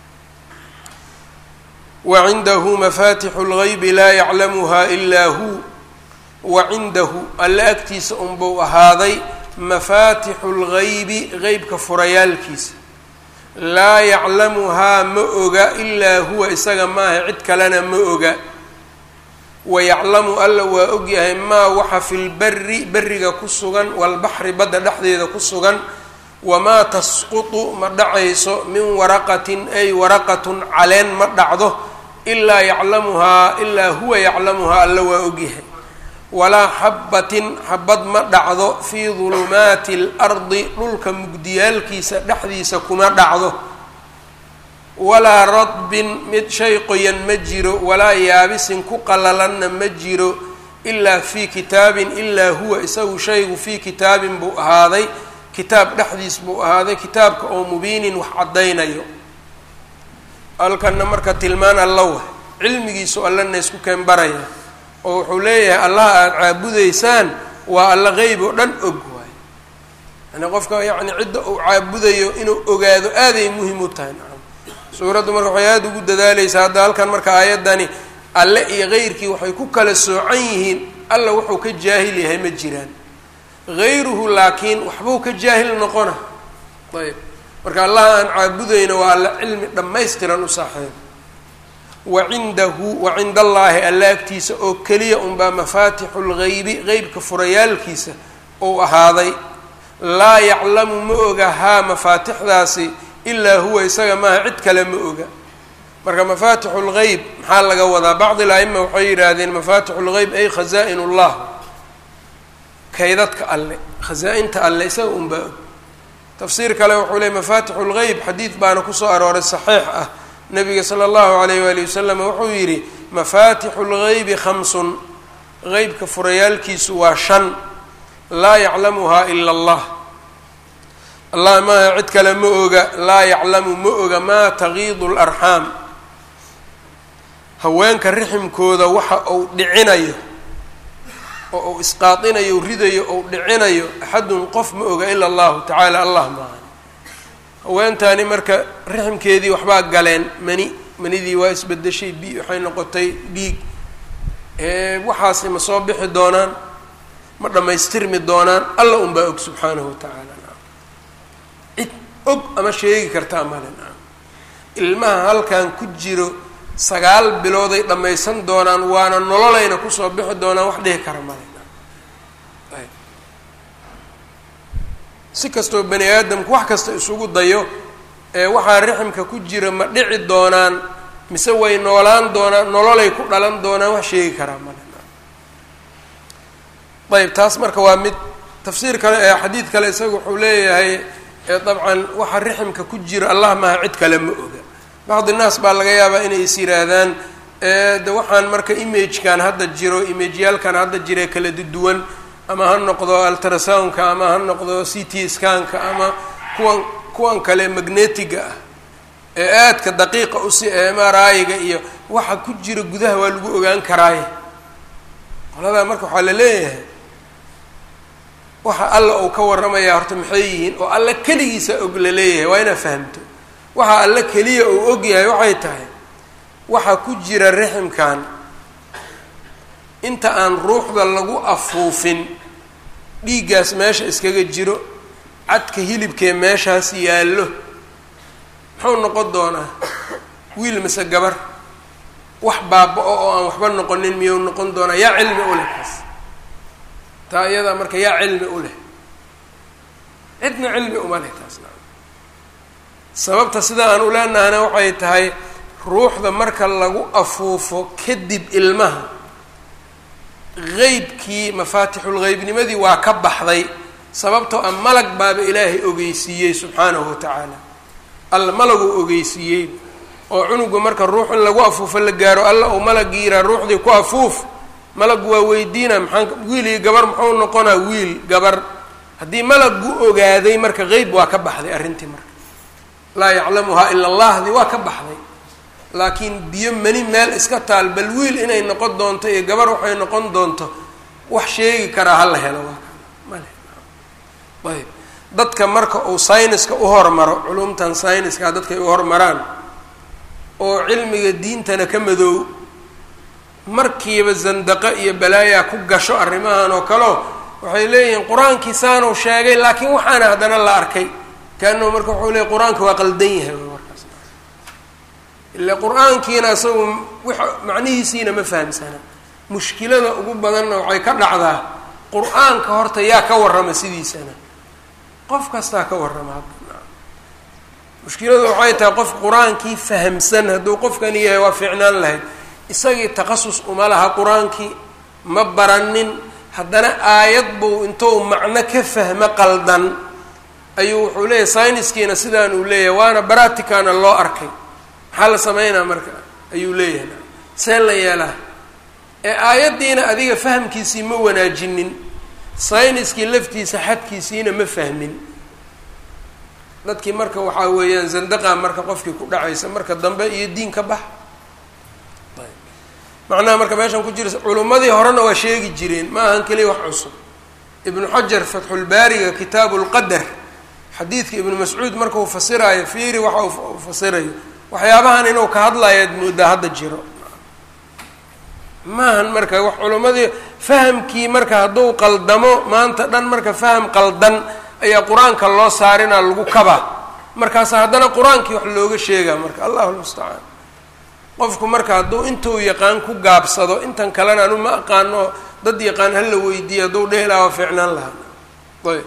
wa cindahu mafatixu lgaybi laa yaclamuha ilaa hu wa cindahu alle agtiisa unbuu ahaaday mafaatixu lgaybi qeybka furayaalkiisa laa yaclamuhaa ma oga ilaa huwa isaga maaha cid kalena ma oga wayaclamu alla waa ogyahay maa waxa fi lberi beriga ku sugan walbaxri badda dhexdeeda ku sugan wamaa tasqutu ma dhacayso min waraqatin ay waraqatun caleen ma dhacdo ilaa yaclamuhaa ilaa huwa yaclamuhaa alla waa ogyahay walaa xabbatin xabad ma dhacdo fii dulumaati اlardi dhulka mugdiyaalkiisa dhexdiisa kuma dhacdo walaa radbin mid shay qoyan ma jiro walaa yaabisin ku qalalanna ma jiro ilaa fii kitaabin ilaa huwa isagu shaygu fii kitaabin buu ahaaday kitaab dhexdiis buu ahaaday kitaabka oo mubiinin wax caddaynayo halkanna marka tilmaan alla wah cilmigiisu allana isku keen baraya oo wuxuu leeyahay allaha aada caabudaysaan waa alla qeyb oo dhan og waay yani qofka yacni cidda uu caabudayo inuu ogaado aaday muhim u tahay suuraddu marka waxay aada ugu dadaaleysaa hadda halkan marka aayaddani alle iyo keyrkii waxay ku kala soocan yihiin alla wuxuu ka jaahil yahay ma jiraan hayruhu laakiin waxbuu ka jaahil noqona ayb marka allaha aan caabudayno waa alla cilmi dhammaystiran u saaxiib wa cindahu wa cinda allaahi alla agtiisa oo keliya unbaa mafaatixu lgaybi qeybka furayaalkiisa ou ahaaday laa yaclamu ma oga haa mafaatixdaasi ilaa huwa isaga maaha cid kale ma oga marka mafaatixu lgeyb maxaa laga wadaa bacdi al-aima waxay yidhaahdeen mafaatixu lgeyb ay khazaa-in ullah kaydadka alle khasaa-inta alle isaga unbaa og tafsiir kale wuxuu leey mafaatixu lgeyb xadiid baana kusoo arooray saxiix ah nabiga sala allahu alayh waali wasalam wuxuu yidhi mafaatixu lgeybi khamsun qeybka furayaalkiisu waa shan laa yaclamuhaa ila allah allah maaha cid kale ma oga laa yaclamu ma oga maa tagiidu larxaam haweenka riximkooda waxa uu dhicinayo oo uu isqaadinayo ridayo ou dhicinayo axadun qof ma oga ila allahu tacaala allah maaha haweentaani marka riximkeedii waxbaa galeen mani manidii waa isbedeshay bi waxay noqotay dhiig waxaasi ma soo bixi doonaan ma dhammaystirmi doonaan alla unbaa og subxaanahu wa tacaala cid og ama sheegi kartaa male naam ilmaha halkan ku jiro sagaal bilooday dhammaysan doonaan waana nololayna kusoo bixi doonaan wax dhihi kara male naam ayb si kastoo bani aadamku wax kasta isugu dayo ee waxaa riximka ku jira ma dhici doonaan mise way noolaan doonaan nololay ku dhalan doonaan wax sheegi karaa male ayb taas marka waa mid tafsiir kale ee xadiid kale isaga wuxuu leeyahay dabcan waxa riximka ku jira allah maaha cid kale ma oga bacdi naas baa laga yaabaa inay is yihaahdaan de waxaan marka imagekan hadda jiro imageyaalkan hadda jira kala duwan ama ha noqdo altrasoundka ama ha noqdo c t scanka ama kuwan kuwan kale magnetiga ah ee aadka daqiiqa usi m r i-ga iyo waxa ku jira gudaha waa lagu ogaan karaaye qoladaa marka waxaa la leeyahay waxa alla uu ka warramayaa horta maxay yihiin oo alla keligiisa og la leeyahay waa inaad fahamto waxa alla keliya uu og yahay waxay tahay waxa ku jira riximkan inta aan ruuxda lagu afuufin dhiiggaas meesha iskaga jiro cadka hilibkee meeshaas yaallo muxuu noqon doonaa wiil mise gabar wax baaba-o oo aan waxba noqonin miyuu noqon doonaa yaa cilmi u leh kaas taa iyadaa marka yaa cilmi u leh cidna cilmi uma leh taasna sababta sida aan u leenahana waxay tahay ruuxda marka lagu afuufo kadib ilmaha qeybkii mafaatixulqeybnimadii waa ka baxday sababtoo a malag baaba ilaahay ogeysiiyey subxaanahu wa tacaala alla malaguu ogeysiiyey oo cunuga marka ruux in lagu afuufo la gaaro alla uu malag yiraa ruuxdii ku afuuf malagu waa weydiina maxaan wiil iyo gabar muxuu noqonaa wiil gabar haddii malagu ogaaday marka qeyb waa ka baxday arrintii marka laa yaclamuhaa ila allahdii waa ka baxday laakiin biyo mani meel iska taal bal wiil inay noqon doonto iyo gabar waxay noqon doonto wax sheegi karaa hala helo waa male ayb dadka marka uu sayniska u hormaro culumtan sayniska dadkay u hormaraan oo cilmiga diintana ka madoow markiiba zandaqo iyo balaayaa ku gasho arrimahan oo kaleo waxay leeyihiin qur-aankii saanuu sheegay laakiin waxaana haddana la arkay kaanuu marka wuxuu leeyay qur-aanka waa qaldan yahay markaas ila qur-aankiina isagu w macnihiisiina ma fahamsana mushkilada ugu badanna waxay ka dhacdaa qur-aanka horta yaa ka warrama sidiisana qof kastaa ka warrama hadda mushkiladu waxay tahay qof qur-aankii fahamsan hadduu qofkani yahay waa fiicnaan lahayd isagii takhasus uma laha qur-aankii ma baranin haddana aayad buu intuu macno ka fahmo qaldan ayuu wuxuu leeyahay sayniskiina sidaan uu leeyahay waana baraticana loo arkay maxaa la sameynaa marka ayuu leeyahay see la yeelaa ee aayaddiina adiga fahamkiisii ma wanaajinin sayniskii laftiisa xadkiisiina ma fahmin dadkii marka waxaa weeyaan zandaqa marka qofkii ku dhacaysa marka dambe iyo diin ka bax macnaha marka meeshan ku jira culummadii horena waa sheegi jireen ma ahan keliya wax cusub ibnu xajar fatxulbaariga kitaabu lqadar xadiidka ibnu mascuud marka uu fasiraayo fiiri waxa uu fasirayo waxyaabahan inuu ka hadlayaad moodaa hadda jiro maahan marka wax culimmadii fahamkii marka hadduu qaldamo maanta dhan marka faham qaldan ayaa qur-aanka loo saarinaa lagu kabaa markaasa haddana qur-aankii wax looga sheegaa marka allahu lmustacaan qofku marka hadduu intuu yaqaan ku gaabsado intan kalena anu ma aqaano dad yaqaan hala weydiiyo hadduu dhehi lahaa waa fiicnaan lahaa ayb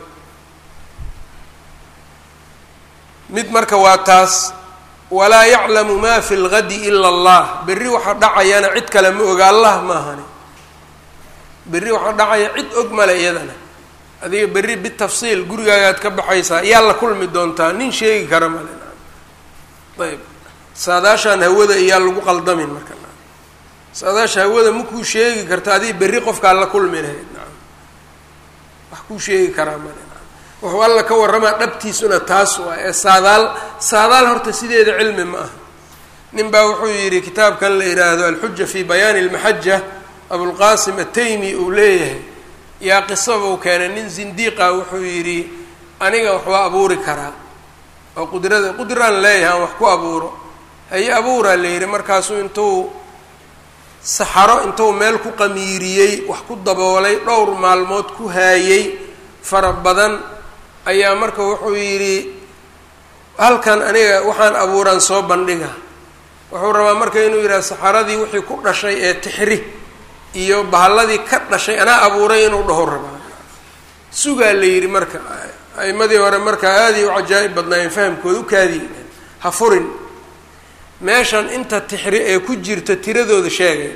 mid marka waa taas walaa yaclamu ma fi lgadi ila allah berri waxa dhacayana cid kale ma oga allah maahani berri waxa dhacaya cid og male iyadana adiga berri bitafsiil gurigaagaad ka baxaysaa yaa la kulmi doontaa nin sheegi kara male ayb saadaashaan hawada iyaa lagu qaldamin marka saadaasha hawada makuu sheegi karta adiga berri qofkaa la kulmi lahayd naam wax kuu sheegi karaa male wuxuu alla ka warramaa dhabtiisuna taas waa ee saadaal saadaal horta sideeda cilmi ma aha nin baa wuxuu yidhi kitaabkan la yidhaahdo alxuja fi bayaani almaxaja abulqaasim ataymi uu leeyahay yaa qisabuu keenay nin zindiiqa wuxuu yidhi aniga wax waa abuuri karaa oo qudrada qudraan leeyahay aan wax ku abuuro haye abuuraa la yidhi markaasuu intuu saxaro intuu meel ku qamiiriyey wax ku daboolay dhowr maalmood ku haayey fara badan ayaa marka wuxuu yidhi halkan aniga waxaan abuuraan soo bandhiga wuxuu rabaa marka inuu yidhaha saxaradii wixii ku dhashay ee tixri iyo bahalladii ka dhashay anaa abuuray inuu dhaho rabaa sugaa la yidhi marka a'imadii hore markaa aaday u cajaa'ib badnaayeen fahamkooda u kaadiy ha furin meeshan inta tixri ee ku jirta tiradooda sheegay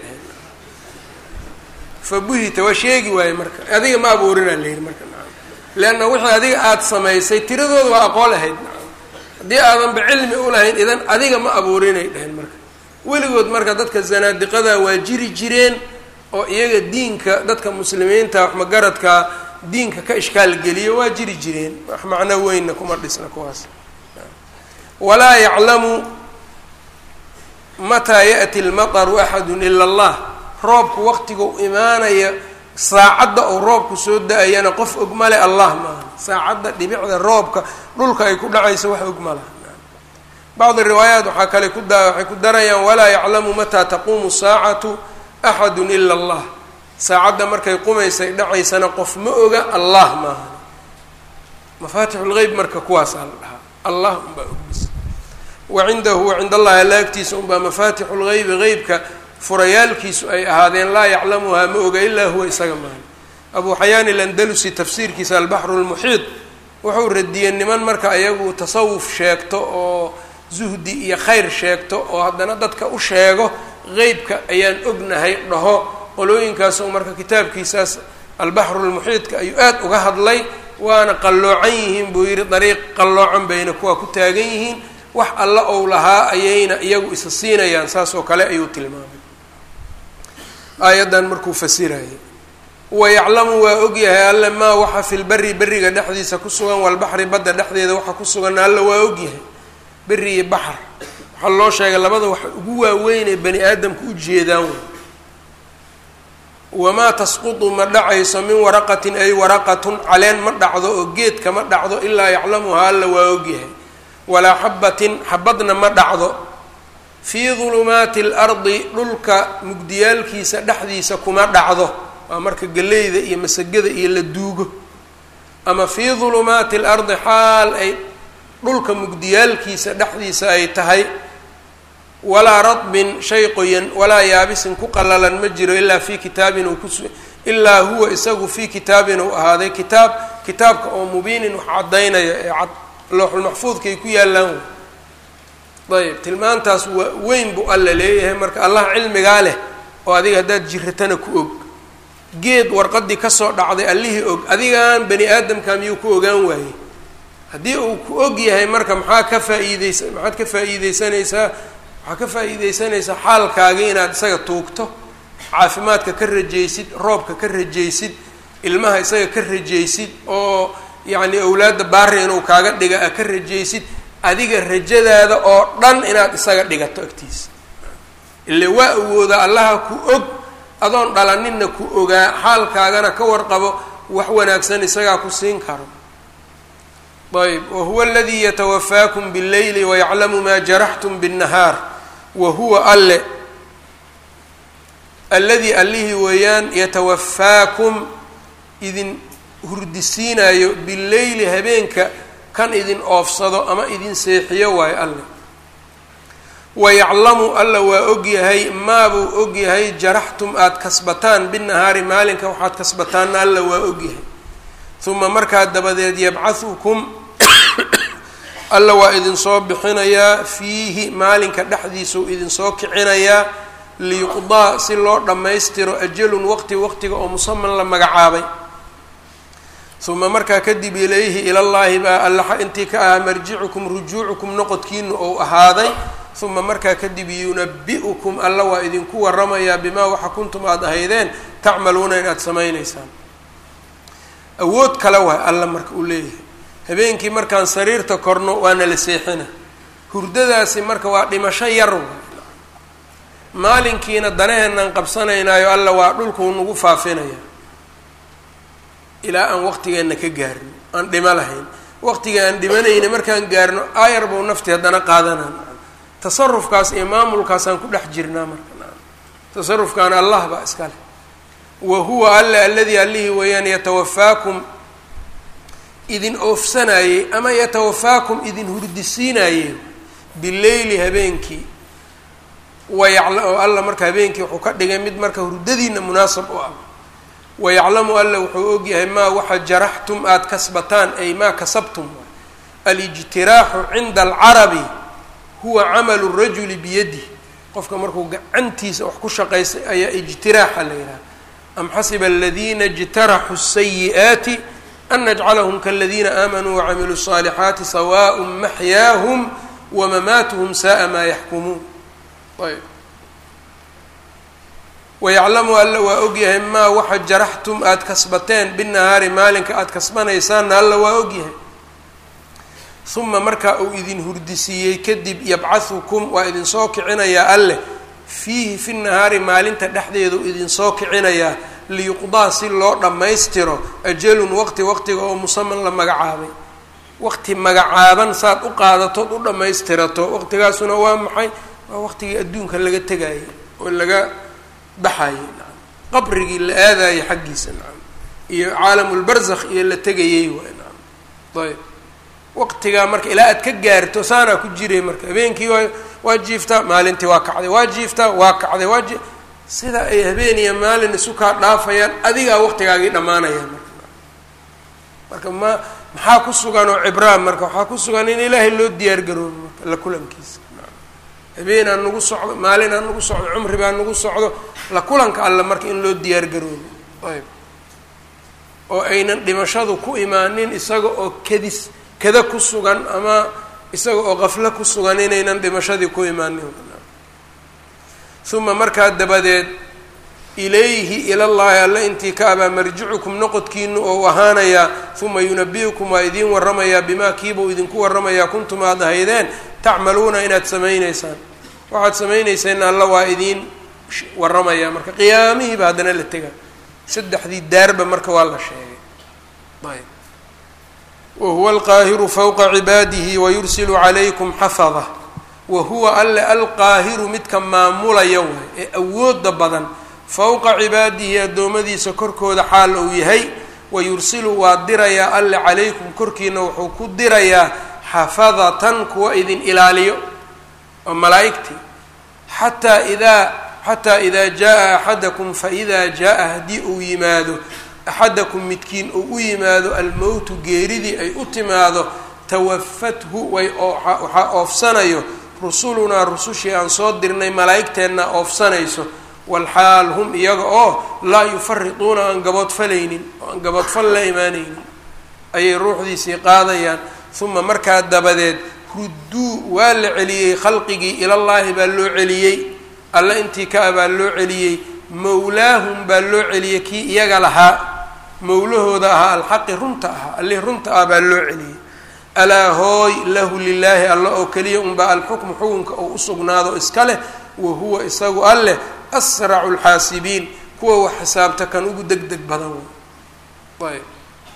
fa buhita waa sheegi waaye marka adiga ma abuurinaa la yidhi marka leanna wixii adiga aada samaysay tiradooda waa aqoon lahayd haddii aadanba cilmi u lahayn idan adiga ma abuurinay dheheen marka weligood marka dadka zanaadiqada waa jiri jireen oo iyaga diinka dadka muslimiinta wax magaradka diinka ka ishkaal geliyo waa jiri jireen wax macno weynna kuma dhisna kuwaas walaa yaclamu mataa ya'ti lmataru axadu ila allah roobku waqtigu imaanaya saacadda uu roobku soo da-ayana qof og male allah maaha saacadda dhibicda roobka dhulka ay ku dhacayso wax og malaha bacdi riwaayaat waxaa kale ku da waxay ku darayaan walaa yaclamu mataa taquumu saacatu axadu ila allah saacadda markay qumaysay dhacaysana qof ma oga allah maaha mafaatixu lgeyb marka kuwaasaa la dhahaa allah unbaa ogbis wa cindahu wa cind allahi alla agtiisa unbaa mafaatixu lgeybi qeybka furayaalkiisu ay ahaadeen laa yaclamuhaa ma oga ilaa huwa isaga maahan abu xayaan ilandalusi tafsiirkiisa albaxru lmuxiid wuxuu radiyey niman marka iyagu tasawuf sheegto oo zuhdi iyo khayr sheegto oo haddana dadka u sheego qeybka ayaan ognahay dhaho qolooyinkaas marka kitaabkiisaas albaxru lmuxiidka ayuu aad uga hadlay waana qalloocan yihiin buu yidhi dariiq qalloocan bayna kuwa ku taagan yihiin wax alla ou lahaa ayayna iyagu isa siinayaan saas oo kale ayuu tilmaamay aayaddan markuu fasirayay wayaclamu waa ogyahay alle maa waxa fi lberi beriga dhexdiisa ku sugan walbaxri badda dhexdeeda waxa ku sugan alle waa ogyahay beri iyo baxar waxaa loo sheegay labada wax ugu waaweynee bani aadamka u jeedaan wey wamaa tasqutu ma dhacayso min waraqatin ay waraqatun caleen ma dhacdo oo geedka ma dhacdo ilaa yaclamuhaa alla waa ogyahay walaa xabatin xabadna ma dhacdo fii dulumaati alardi dhulka mugdiyaalkiisa dhexdiisa kuma dhacdo waa marka geleyda iyo masagada iyo la duugo ama fii dulumaati alardi xaal ay dhulka mugdiyaalkiisa dhexdiisa ay tahay walaa radbin shay qoyan walaa yaabisin ku qalalan ma jiro ilaa fii kitaabin uu kus ilaa huwa isagu fii kitaabin uu ahaaday kitaab kitaabka oo mubiinin wax caddaynaya ee cad looxulmaxfuudkaay ku yaallaan ayb tilmaantaas waa weyn buu alla leeyahay marka allah cilmigaa leh oo adiga haddaad jiratana ku og geed warqadii kasoo dhacday allihii og adigaan bani aadamka miyuu ku ogaan waayey haddii uu ku og yahay marka maxaa ka faa-iideysa maxaad ka faa-iideysanaysaa waxaa ka faa-iideysanaysaa xaalkaagii inaad isaga tuugto caafimaadka ka rajaysid roobka ka rajaysid ilmaha isaga ka rajaysid oo yacni awlaadda baari inuu kaaga dhiga a ka rajaysid adiga rajadaada oo dhan inaad isaga dhigato agtiisa ile waa awoodaa allaha ku og adoon dhalaninna ku ogaa xaalkaagana ka warqabo wax wanaagsan isagaa ku siin karo ayb wahuwa aladii yatawafaakum bاlleyli wayaclamu maa jaraxtum bالnahaar wa huwa alle alladii allihii weeyaan yatawafaakum idin hurdisiinayo bileyli habeenka kan idin oofsado ama idin seexiyo waayo alle wayaclamu alla waa ogyahay maabuu ogyahay jaraxtum aada kasbataan binahaari maalinka waxaad kasbataanna alla waa ogyahay uma markaa dabadeed yabcahukum alla waa idinsoo bixinayaa fiihi maalinka dhexdiisau idinsoo kicinayaa liyuqdaa si loo dhammaystiro ajalun waqti waqtiga oo musaman la magacaabay uma markaa kadib ilayhi ilallaahi baa allaxa intii ka ahaa marjicukum rujuucukum noqodkiinu ou ahaaday uma markaa kadib yunabi-ukum alla waa idinku waramayaa bimaa waxa kuntum aada ahaydeen tacmaluuna inaad samaynaysaan awood kale waay alla marka uu leeyahay habeenkii markaan sariirta korno waana la seexina hurdadaasi marka waa dhimasho yar waay maalinkiina danaheenaan qabsanaynaayo alla waa dhulkuu nagu faafinaya ilaa aan waqtigeenna ka gaarno aan dhimo lahayn waqtiga aan dhimanayna markaan gaarno aayar buu nafti haddana qaadanaan tasarufkaas iyo maamulkaasaan ku dhex jirnaa marka tasarufkaana allah baa iska leh wa huwa alla aladii allihii weeyaan yatawafaakum idin oofsanayey ama yatawafaakum idin hurdisiinayey bileyli habeenkii wayacla oo alla marka habeenkii wuxuu ka dhigay mid marka hurdadiina munaasab u ah wayaclamu alla wuxuu ogyahay maa waxa jaraxtum aada kasbataan ay maa kasabtum alijtiraaxu cinda alcarabi huwa camalu rajuli biyadih qofka markuu gacantiisa wax ku shaqaystay ayaa ijtiraaxa la yidhaha am xasiba aladiina ijtaraxuu sayi'aati an najcalahum kaladiina aamanuu wacamiluu الصaalixaati sawaء maxyaahum wamamaatuhum sa'a maa yaxkumuun ayb wayaclamu alla waa ogyahay maa waxa jaraxtum aada kasbateen binahaari maalinka aada kasbanaysaanna alla waa ogyahay uma markaa uu idin hurdisiiyey kadib yabcahukum waa idinsoo kicinayaa alleh fiihi fi nahaari maalinta dhexdeedu idinsoo kicinayaa liyuqdaa si loo dhammaystiro ajalun waqti waqtiga oo musaman la magacaabay waqti magacaaban saad u qaadatood u dhammaystirato waqtigaasuna waa maxay waa waqtigii adduunka laga tegayay oo laga baxayay nacam qabrigii la aadayay xaggiisa nacam iyo caalamulbarzakh iyo la tegayey waay nacam ayb waqtigaa marka ilaa aad ka gaarto saanaa ku jiray marka habeenkii waa waa jiiftaa maalintii waa kacday waa jiiftaa waa kacday waa ji sida ay habeen iyo maalin isu kaa dhaafayaan adigaa waqtigaagii dhammaanaya marka marka ma maxaa ku sugan oo cibraan marka waxaa ku sugan in ilaahay loo diyaar garoobo marka la kulankiisa habeen aan nagu socdo maalin aan nagu socdo cumri baa nagu socdo la kulanka alle marka in loo diyaar garoobo ayb oo aynan dhimashadu ku imaanin isaga oo kadis kada ku sugan ama isaga oo qaflo ku sugan inaynan dhimashadii ku imaanin uma markaa dabadeed ilayhi ilallahi alle intii ka abaa marjicukum noqodkiinu ou ahaanayaa uma yunabi'ukum waa idiin warramayaa bimaa kiibuu idinku warramayaa kuntum aad ahaydeen tacmaluuna inaad samayneysaan waxaad samayneyseen alla waa idiin warramayaa marka qiyaamihiiba haddana la tega saddexdii daarba marka waa la sheegay ayb wahuwa alqaahiru fawqa cibaadihi wayursilu calaykum xafada wa huwa alle alqaahiru midka maamulaya waay ee awooda badan fowqa cibaadihi addoommadiisa korkooda xaal uu yahay wayursilu waa dirayaa alle calaykum korkiina wuxuu ku dirayaa xafadatan kuwa idin ilaaliyo oo malaa'igtii xataa idaa xataa idaa jaa axadakum faidaa jaa haddii uu yimaado axadakum midkiin uu u yimaado almowtu geeridii ay u timaado tawafathu way waxaa oofsanayo rusulunaa rusushii aan soo dirnay malaa'igteenna oofsanayso walxaal hum iyaga oo laa yufariduuna aan gaboodfalaynin oo aan gaboodfal la imaanaynin ayay ruuxdiisii qaadayaan uma markaa dabadeed rudduu waa la celiyey khalqigii ilallaahi baa loo celiyey alle intii ka a baa loo celiyey mowlaahum baa loo celiyey kii iyaga lahaa mowlahooda ahaa alxaqi runta ahaa allih runta ah baa loo celiyey alaa hooy lahu lilaahi alla oo keliya unbaa alxukmu xukunka oo usugnaado iska leh wa huwa isagu alleh asracu lxaasibiin kuwa wax xisaabta kan ugu deg deg badan wey ayb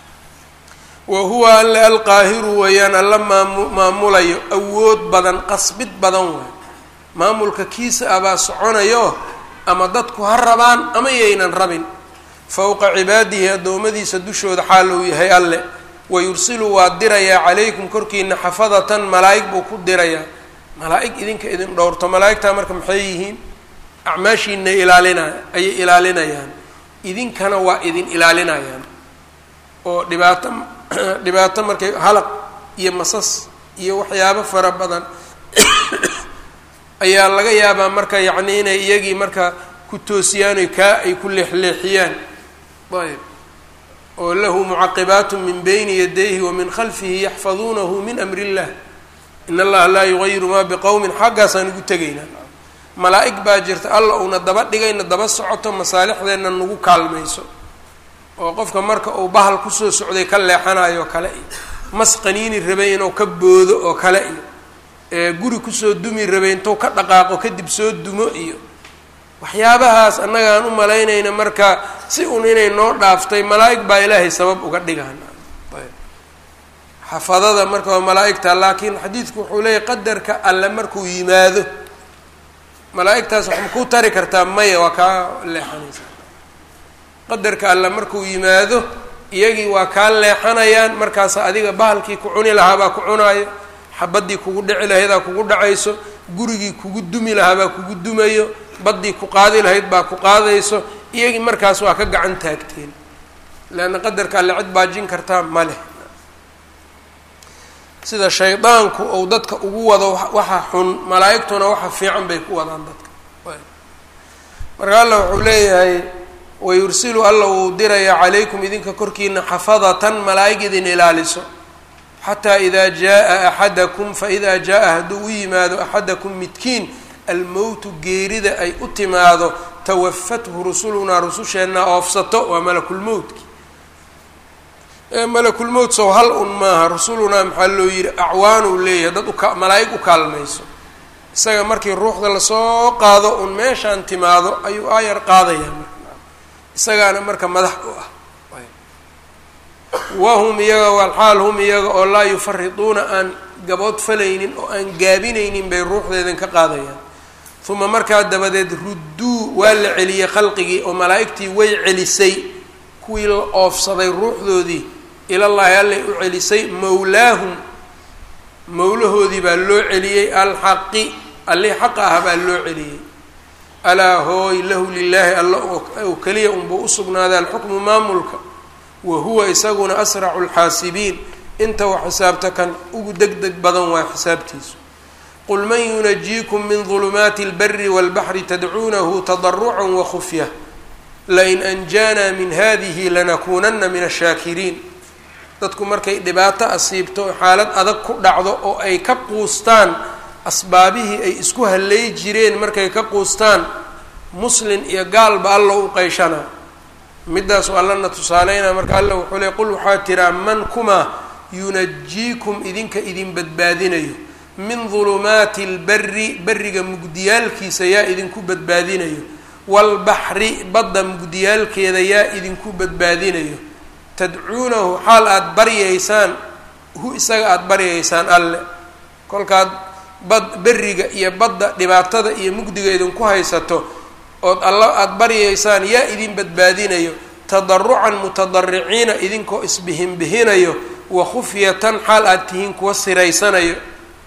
wa huwa alle alqaahiru weeyaan alla maamu maamulayo awood badan qasbid badan waay maamulka kiisa abaa soconayo ama dadku ha rabaan ama yaynan rabin fowqa cibaadihi addoommadiisa dushooda xaal uu yahay alle wayursilu waa dirayaa calaykum korkiina xafadatan malaa'ig buu ku dirayaa malaa'ig idinka idin dhowrto malaa'igtaa marka maxay yihiin acmaashiina ilaalinay ayay ilaalinayaan idinkana waa idin ilaalinayaan oo dhibaato dhibaato markay halaq iyo masas iyo waxyaabo fara badan ayaa laga yaabaa marka yacni inay iyagii marka ku toosiyaan oy kaa ay ku leexleexiyaan ayb oo lahu mucaqibaatu min bayni yadayhi wa min khalfihi yaxfaduunahu min amri illah in allaha laa yugayiru maa biqowmin xaggaasaan ugu tegaynaa malaa'ig baa jirta alla uuna daba dhigayna daba socoto masaalixdeenna nagu kaalmayso oo qofka marka uu bahal kusoo socday ka leexanayo oo kale iyo mas qaniini rabay inuu ka boodo oo kale iyo ee guri kusoo dumi rabay intuu ka dhaqaaqo kadib soo dumo iyo waxyaabahaas annaga aan u malaynayna marka si un inay noo dhaaftay malaa'ig baa ilaahay sabab uga dhigaan xafadada marka waa malaa'igta laakiin xadiidku wuxuu leeyahy qadarka alle markuu yimaado malaa'igtaas wax ma ku tari kartaa maya waa kaa leexanaysaa qadarka alle markuu yimaado iyagii waa kaa leexanayaan markaas adiga bahalkii ku cuni lahaabaa ku cunaayo xabadii kugu dhici lahaydaa kugu dhacayso gurigii kugu dumi lahaabaa kugu dumayo baddii ku qaadi lahayd baa ku qaadayso iyagii markaas waa ka gacan taagteen leanna qadarka alle cid baajin kartaa ma leh sida shaydaanku ou dadka ugu wado waxa xun malaa'igtuna waxa fiican bay ku wadaan dadka marka alla wuxuu leeyahay wayursilu alla uu dirayaa calaykum idinka korkiina xafadatan malaa'ig idin ilaaliso xataa idaa jaa axadakum faidaa jaa hadduu u yimaado axadakum midkiin almowtu geerida ay u timaado tawafathu rusulunaa rususheenna oofsato waa malakulmowtki malakulmowt sow hal un maaha rusulunaa maxaa loo yihi acwaanuu leeyahay dad uka malaa'ig u kaalmayso isaga markii ruuxda lasoo qaado un meeshaan timaado ayuu aayar qaadaya isagaana marka madax u ah wahum iyaga walxaal hum iyaga oo laa yufariduuna aan gabood falaynin oo aan gaabinaynin bay ruuxdeedan ka qaadayaan uma markaa dabadeed rudduu waa la celiyey khalqigii oo malaa'igtii way celisay kuwii la oofsaday ruuxdoodii ilallaahi allay u celisay mawlaahum mawlahoodii baa loo celiyey alxaqi allihii xaqa ah baa loo celiyey alaa hooy lahu lilaahi alla oo keliya unbuu usugnaaday alxukmu maamulka wa huwa isaguna asracu lxaasibiin inta wax xisaabta kan ugu deg deg badan waa xisaabtiisu qul man yunajiikum min dulumaati اlbari wاlbaxri tadcuunahu tadaruca wakufya lain anjaana min hadihi lanakuunana min ashaakiriin dadku markay dhibaato asiibto xaalad adag ku dhacdo oo ay ka quustaan asbaabihii ay isku hallay jireen markay ka quustaan muslin iyo gaalba alla u qeyshanaa midaasu allana tusaaleynaa marka alla wuxuu le qul waxaa tiraa man kumaa yunajiikum idinka idin badbaadinayo min dulumaati اlbari beriga mugdiyaalkiisa yaa idinku badbaadinayo waalbaxri badda mugdiyaalkeeda yaa idinku badbaadinayo tadcuunahu xaal aada baryaysaan hu isaga aada baryaysaan alle kolkaad bad beriga iyo badda dhibaatada iyo mugdiga idinku haysato ood alla aada baryaysaan yaa idin badbaadinayo tadarucan mutadariciina idinkoo isbihinbihinayo wa khufyatan xaal aada tihiin kuwa siraysanayo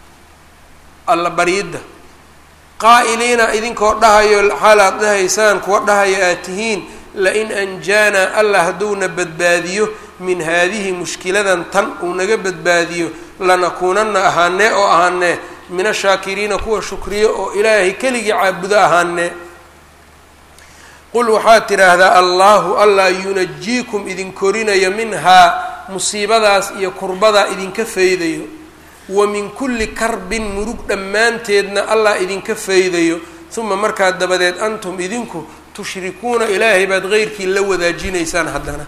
alla baryidda qaa'iliina idinkoo dhahayo xaal aada dhahaysaan kuwa dhahayo aad tihiin lain anjaanaa allah hadduuna badbaadiyo min haadihi mushkiladan tan uu naga badbaadiyo lanakuunana ahaanee oo ahaanee min ashaakiriina kuwa shukriyo oo ilaahay keligii caabudo ahaanee qul waxaad tidhaahdaa allaahu allah yunajiikum idin korinayo minhaa musiibadaas iyo kurbadaa idinka faydayo wa min kulli karbin murug dhammaanteedna allah idinka faydayo uma markaa dabadeed antum idinku tushrikuuna ilaahay baad heyrkii la wadaajinaysaan haddana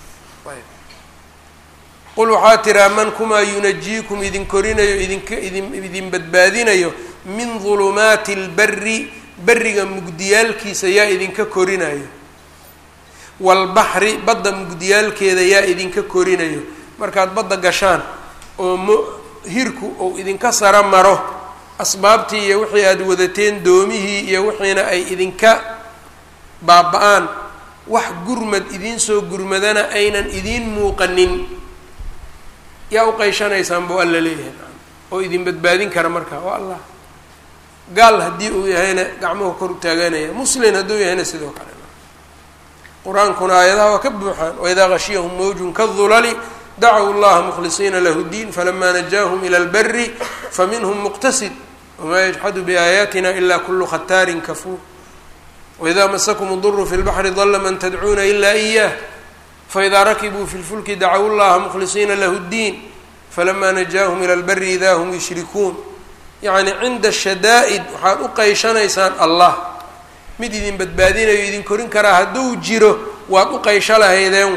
qul waxaa tiraa man kumaa yunajiikum idin korinayo idinka idin idin badbaadinayo min dulumaati اlbari beriga mugdiyaalkiisa yaa idinka korinayo waalbaxri badda mugdiyaalkeeda yaa idinka korinayo markaad badda gashaan oo mo hirku ou idinka sara maro asbaabtii iyo wixii aada wadateen doomihii iyo wixiina ay idinka baaba-aan wax gurmad idiin soo gurmadana aynan idiin muuqanin yaa u qeyshanaysaan buu alla leeyahay oo idin badbaadin kara markaa waa allah gaal haddii uu yahayna gacmuhu kor u taaganaya muslin hadduu yahayna sidoo kale qur-aankuna aayadaha waa ka buuxaan waidaa gashiyahum mawjun kadulali dacaw llaha mukhlisiina lahu diin falamaa najaahum ila lbari faminhum muqtasid wamaa yajxadu biaayaatina ila kulu khataarin kafuur waidaa masakum duru fi lbaxri dala man tadcuuna ila iyah faidaa rakibuu fi lfulki dacaw llaha mukhlisiina lahu ddiin falamaa najaahum ila lbari idaa hum yushrikuun yacni cinda shadaa'id waxaad u qeyshanaysaan allah mid idin badbaadinayo idin korin karaa hadduu jiro waad u qeysho lahaydeen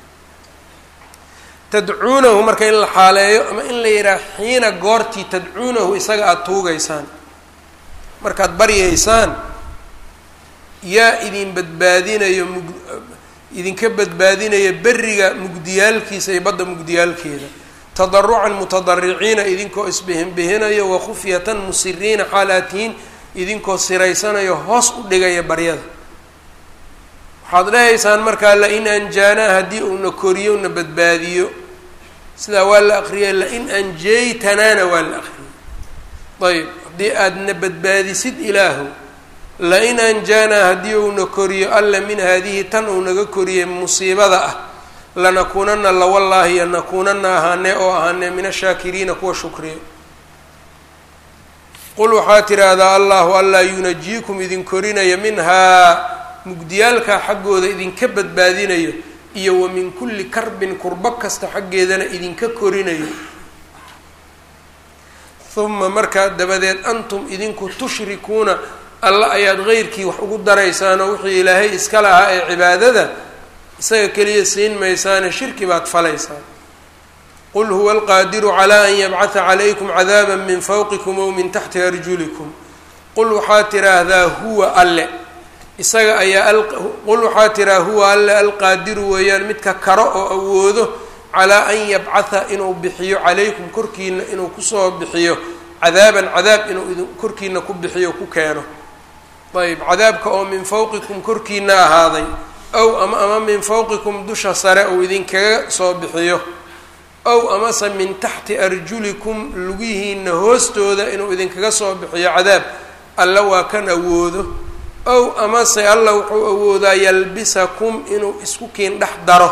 tadcuunahu marka in la xaaleeyo ama in la yidhaah xiina goortii tadcuunahu isaga aada tuugaysaan markaad baryaysaan yaa idin badbaadinayo mug idinka badbaadinaya beriga mugdiyaalkiisa iyo badda mugdiyaalkeeda tadarucan mutadariciina idinkoo isbihinbihinayo wakufyatan musiriina xaalaatihiin idinkoo siraysanayo hoos u dhigaya baryada waxaad dhahaysaan markaa lain anjaanaa haddii uuna koriyo na badbaadiyo sidaa waa la aqriyay lain anjaytanaana waa la aqriyay ayb haddii aadna badbaadisid ilaahu lain anjaanaa haddii uuna koriyo alla min haadihi tan uu naga koriyay musiibada ah lanakuunana lawallaahi yanakuunana ahaanee oo ahaanee min ashaakiriina kuwa shukriyo qul waxaa tidhaahdaa allahu allaa yunajiikum idin korinaya minhaa mugdiyaalkaa xaggooda idinka badbaadinayo iyo wa min kulli karbin kurbo kasta xaggeedana idinka korinayo uma markaa dabadeed antum idinku tushrikuuna alla ayaad qeyrkii wax ugu daraysaanoo wixii ilaahay iska lahaa ee cibaadada isaga keliya siin maysaane shirki baad falaysaan qul huwa alqaadiru calaa an yabcata calaykum cadaaba min fawqikum ow min taxti arjulikum qul waxaa tiraahdaa huwa alle isaga ayaa qul waxaa tiraa huwa alle alqaadiru weeyaan midka karo oo awoodo calaa an yabcatha inuu bixiyo calaykum korkiina inuu kusoo bixiyo cadaaban cadaab inuu idin korkiina ku bixiyo ku keeno ayb cadaabka oo min fawqikum korkiina ahaaday ow ama ama min fawqikum dusha sare uu idinkaga soo bixiyo ow amase min taxti arjulikum lugihiina hoostooda inuu idinkaga soo bixiyo cadaab alla waa kan awoodo ow amase alla wuxuu awoodaa yalbisakum inuu isku kiin dhex daro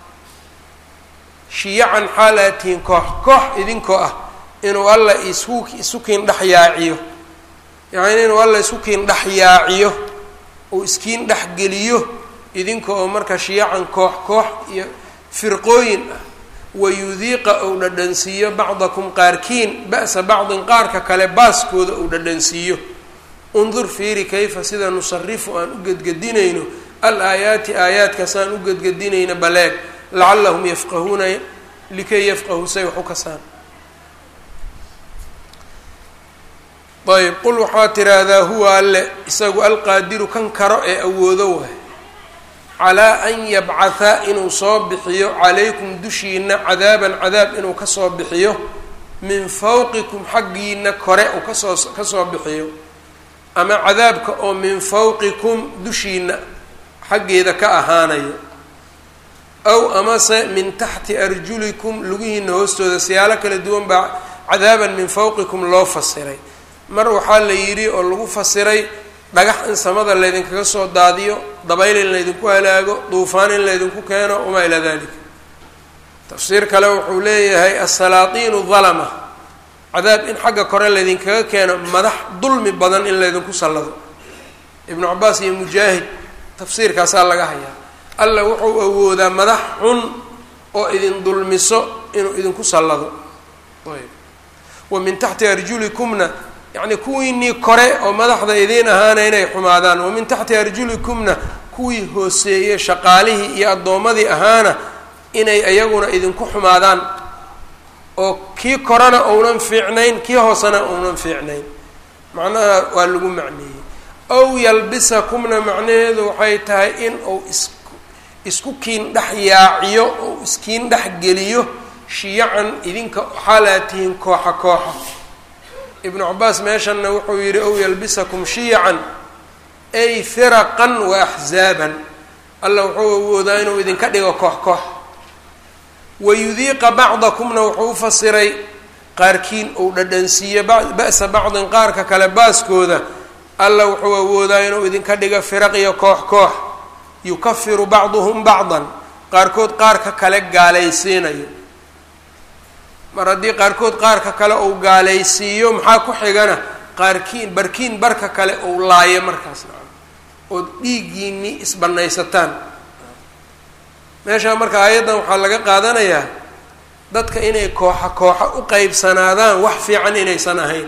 shiyacan xaalaatihin koox koox idinkoo ah inuu alla isu isu kiin dhex yaaciyo yacni inuu alla isku kiin dhex yaaciyo uu iskiin dhex geliyo idinka oo marka shiyacan koox koox iyo firqooyin ah wayudiiqa uu dhadhansiiyo bacdakum qaarkiin ba'sa bacdin qaarka kale baaskooda uu dhadhansiiyo undur fiiri kayfa sida nusarifu aan u gedgedinayno al aayaati aayaadkaas aan u gedgedinayno baleeg lacallahum yafqahuuna likay yafqahuu say wax u kasaan ayb qul waxaa tiraahdaa huwa alle isagu alqaadiru kan karo ee awoodo waay calaa an yabcatha inuu soo bixiyo calaykum dushiina cadaaban cadaab inuu kasoo bixiyo min fawqikum xaggiina kore uu kasoo kasoo bixiyo ama cadaabka oo min fawqikum dushiina xaggeeda ka ahaanayo aw amase min taxti arjulikum lugihiina hoostooda siyaalo kala duwan baa cadaaban min fawqikum loo fasiray mar waxaa la yidhi oo lagu fasiray dhagax in samada laydinkaga soo daadiyo dabayl in laydinku halaago duufaan in laydinku keeno wamaa ilaa dalika tafsiir kale wuxuu leeyahay asalaatiinu dalama cadaab in xagga kore laydinkaga keeno madax dulmi badan in laydinku sallado ibnu cabaas iyo mujaahid tafsiirkaasaa laga hayaa alla wuxuu awoodaa madax xun oo idin dulmiso inuu idinku sallado ayb wa min taxti arjulikumna yacni kuwiinii kore oo madaxda idiin ahaana inay xumaadaan wa min taxti arjulikumna kuwii hooseeyey shaqaalihii iyo addoommadii ahaana inay iyaguna idinku xumaadaan oo kii korena ounan fiicnayn kii hoosena ounan fiicnayn macnaha waa lagu macneeyey ow yalbisakumna macnaheedu waxay tahay in uu is isku kiin dhex yaaciyo ou iskiin dhex geliyo shiyacan idinka xaalaa tihiin kooxa kooxa ibnu cabaas meeshanna wuxuu yidhi ow yalbisakum shiyacan ay firaqan wa axzaaban alla wuxuu awoodaa inuu idinka dhigo koox koox wayudiiqa bacdakumna wuxuu u fasiray qaarkiin uu dhadhansiiyo ba'sa bacdin qaarka kale baaskooda alla wuxuu awoodaa inuu idinka dhigo firaq iyo koox koox yukafiru bacduhum bacdan qaarkood qaarka kale gaalaysiinayo mar haddii qaarkood qaarka kale uu gaalaysiiyo maxaa ku xigana qaarkiin barkiin barka kale uu laayo markaas nacam ood dhiiggiinii isbanaysataan meeshaa marka aayaddan waxaa laga qaadanayaa dadka inay kooxa kooxa u qeybsanaadaan wax fiican inaysan ahayn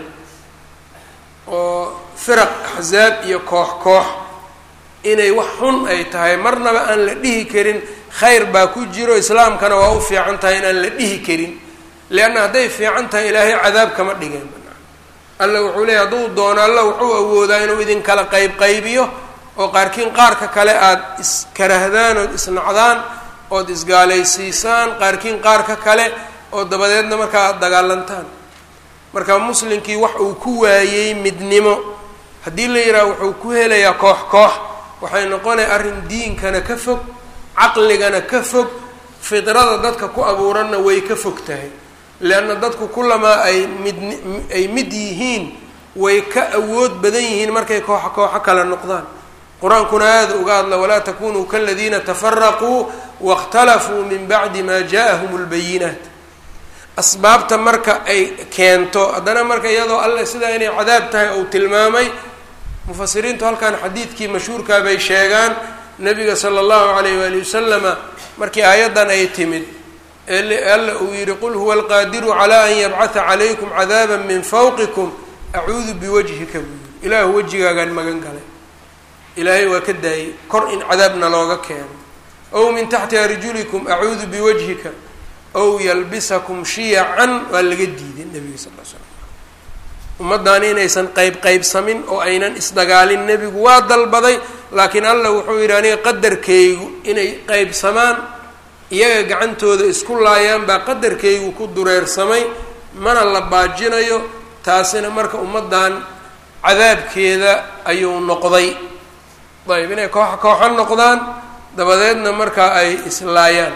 oo firaq axsaab iyo koox koox inay wax xun ay tahay marnaba aan la dhihi karin khayr baa ku jiro islaamkana waa u fiican tahay inaan la dhihi karin leanna hadday fiican tahay ilaahay cadaab kama dhigeen alla wuxuu leeyay hadduu doono alla wuxuu awoodaa inuu idinkala qayb qaybiyo oo qaarkiin qaarka kale aada iskarahdaan ood isnacdaan ood isgaalaysiisaan qaarkiin qaarka kale oo dabadeedna markaa aada dagaalantaan marka muslimkii wax uu ku waayey midnimo haddii la yidhaha wuxuu ku helayaa koox koox waxay noqonaya arrin diinkana ka fog caqligana ka fog fidrada dadka ku abuuranna way ka fog tahay leanna dadku kulamaa ay mid ay mid yihiin way ka awood badan yihiin markay kooxo kooxo kale noqdaan qur-aankuna aada uga hadla walaa takunuu kaladiina tafaraquu waاkhtalafuu min bacdi ma ja'ahum اlbayinaat asbaabta marka ay keento haddana marka iyadoo alle sidaa inay cadaab tahay ou tilmaamay mufasiriintu halkan xadiidkii mashhuurkaa bay sheegaan nabiga sala allahu alayh waali wasalama markii aayaddan ay timid alla uu yihi qul huwa alqaadiru calaa an yabcatha calaykum cadaaba min fawqikum acuudu biwajhika buu yiri ilaahu wejigaagaan magan galay ilaahay waa ka daayey kor in cadaabna looga keeno ow min taxti arjulikum acuudu biwajhika ow yalbisakum shiyacan waa laga diiday nebiga sal l slam ummaddaani inaysan qayb qaybsamin oo aynan isdagaalin nebigu waa dalbaday laakiin allah wuxuu yidhi aniga qadarkaygu inay qaybsamaan iyaga gacantooda isku laayaan baa qadarkaygu ku dureersamay mana la baajinayo taasina marka ummaddan cadaabkeeda ayuu noqday ayb inay koox kooxo noqdaan dabadeedna markaa ay islaayaan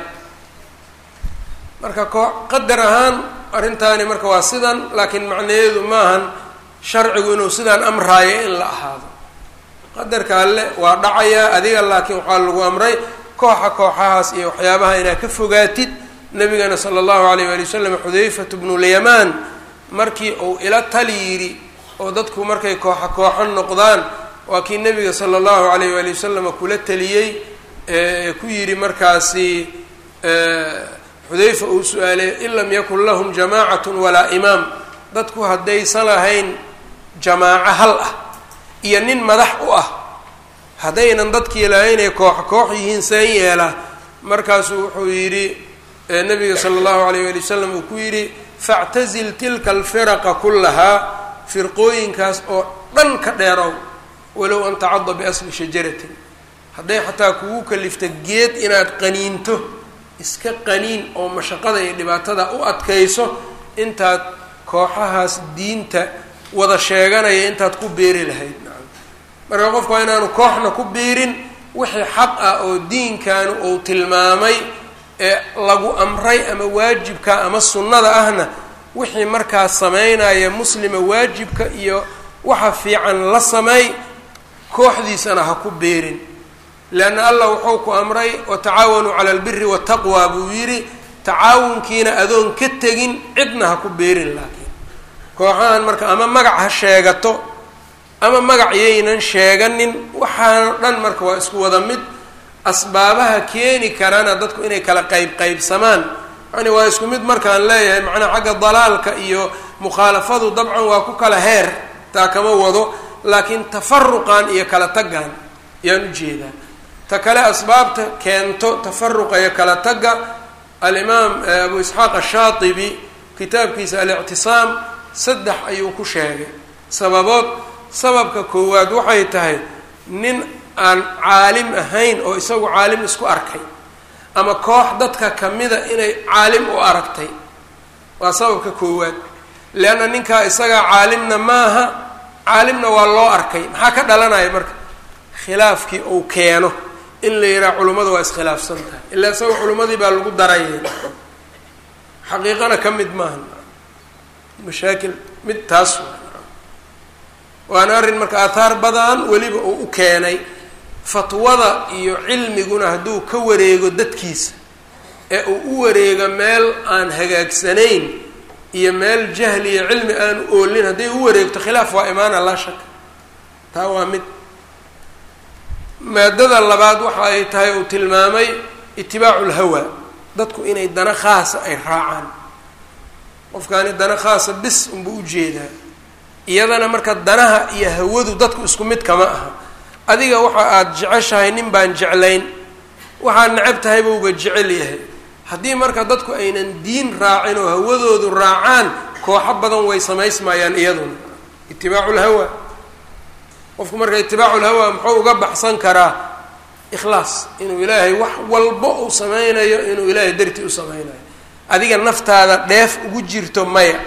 marka koo qadar ahaan arrintaani marka waa sidan laakiin macnaheedu maahan sharcigu inuu sidaan amraayo in la ahaado qadarka alle waa dhacayaa adiga laakiin waxaa lagu amray kooxa kooxahaas iyo waxyaabaha inaad ka fogaatid nabigana sala allahu alayh waali wasalam xudayfatu bnulyamaan markii uu ila tali yidhi oo dadku markay kooxa kooxo noqdaan waa kii nabiga sala allahu alayh waali wasalam kula taliyey ee ku yidhi markaasi xudayfa uu su-aalay in lam yakun lahum jamaacatun walaa imaam dadku haddaysan lahayn jamaaco hal ah iyo nin madax u ah haddaynan dadkii lahaynay koox koox yihiin seen yeela markaasuu wuxuu yidhi nabiga sala allahu alayh wali wasalam uu ku yidhi factazil tilka alfiraqa kullahaa firqooyinkaas oo dhan ka dheerow walow an tacada biasli shajaratin hadday xataa kugu kalifta geed inaad qaniinto iska qaniin oo mashaqada iyo dhibaatada u adkayso intaad kooxahaas diinta wada sheeganaya intaad ku beeri lahayd marka qofku waa inaanu kooxna ku biirin wixii xaq ah oo diinkanu uu tilmaamay ee lagu amray ama waajibka ama sunnada ahna wixii markaas sameynaya muslima waajibka iyo waxa fiican la sameey kooxdiisana ha ku beerin leanna allah wuxuu ku amray watacaawanuu cala albiri wataqwa buu yidhi tacaawunkiina adoon ka tegin cidna ha ku beerin laakiin kooxahan marka ama magac ha sheegato ama magac yaynan sheeganin waxaano dhan marka waa isku wada mid asbaabaha keeni karana dadku inay kala qayb qaybsamaan yani waa isku mid markaan leeyahay macnaha xagga dalaalka iyo mukhaalafadu dabcan waa ku kala heer taa kama wado laakiin tafaruqan iyo kala taggan ayaan ujeedaa ta kale asbaabta keento tafaruqa iyo kala tagga alimaam abu isxaaq ashaatibi kitaabkiisa alictisaam saddex ayuu ku sheegay sababood sababka koowaad waxay tahay nin aan caalim ahayn oo isagu caalim isku arkay ama koox dadka kamida inay caalim u aragtay waa sababka koowaad leanna ninkaa isagaa caalimna maaha caalimna waa loo arkay maxaa ka dhalanaya marka khilaafkii uu keeno in la yidhaha culummada waa iskhilaafsan tahay ilaa isaga culimmadii baa lagu daraya xaqiiqana ka mid maaha mashaakil mid taas waana arrin marka aathaar badan weliba uu u keenay fatwada iyo cilmiguna hadduu ka wareego dadkiisa ee uu u wareego meel aan hagaagsanayn iyo meel jahli iyo cilmi aan oolin hadday u wareegto khilaaf waa imaana laa shaka taa waa mid maadada labaad waxa ay tahay uu tilmaamay itibaacu lhawa dadku inay dana khaasa ay raacaan qofkaani dana khaasa bis unbuu ujeedaa iyadana marka danaha iyo hawadu dadku isku mid kama aha adiga waxa aada jeceshahay nin baan jeclayn waxaad necab tahay bauba jecel yahay haddii marka dadku aynan diin raacin oo hawadoodu raacaan kooxo badan way samaysmayaan iyaduna itibaacu lhawa qofku marka itibaacu lhawa muxuu uga baxsan karaa ikhlaas inuu ilaahay wax walba uu sameynayo inuu ilaahay dartii u sameynayo adiga naftaada dheef ugu jirto maya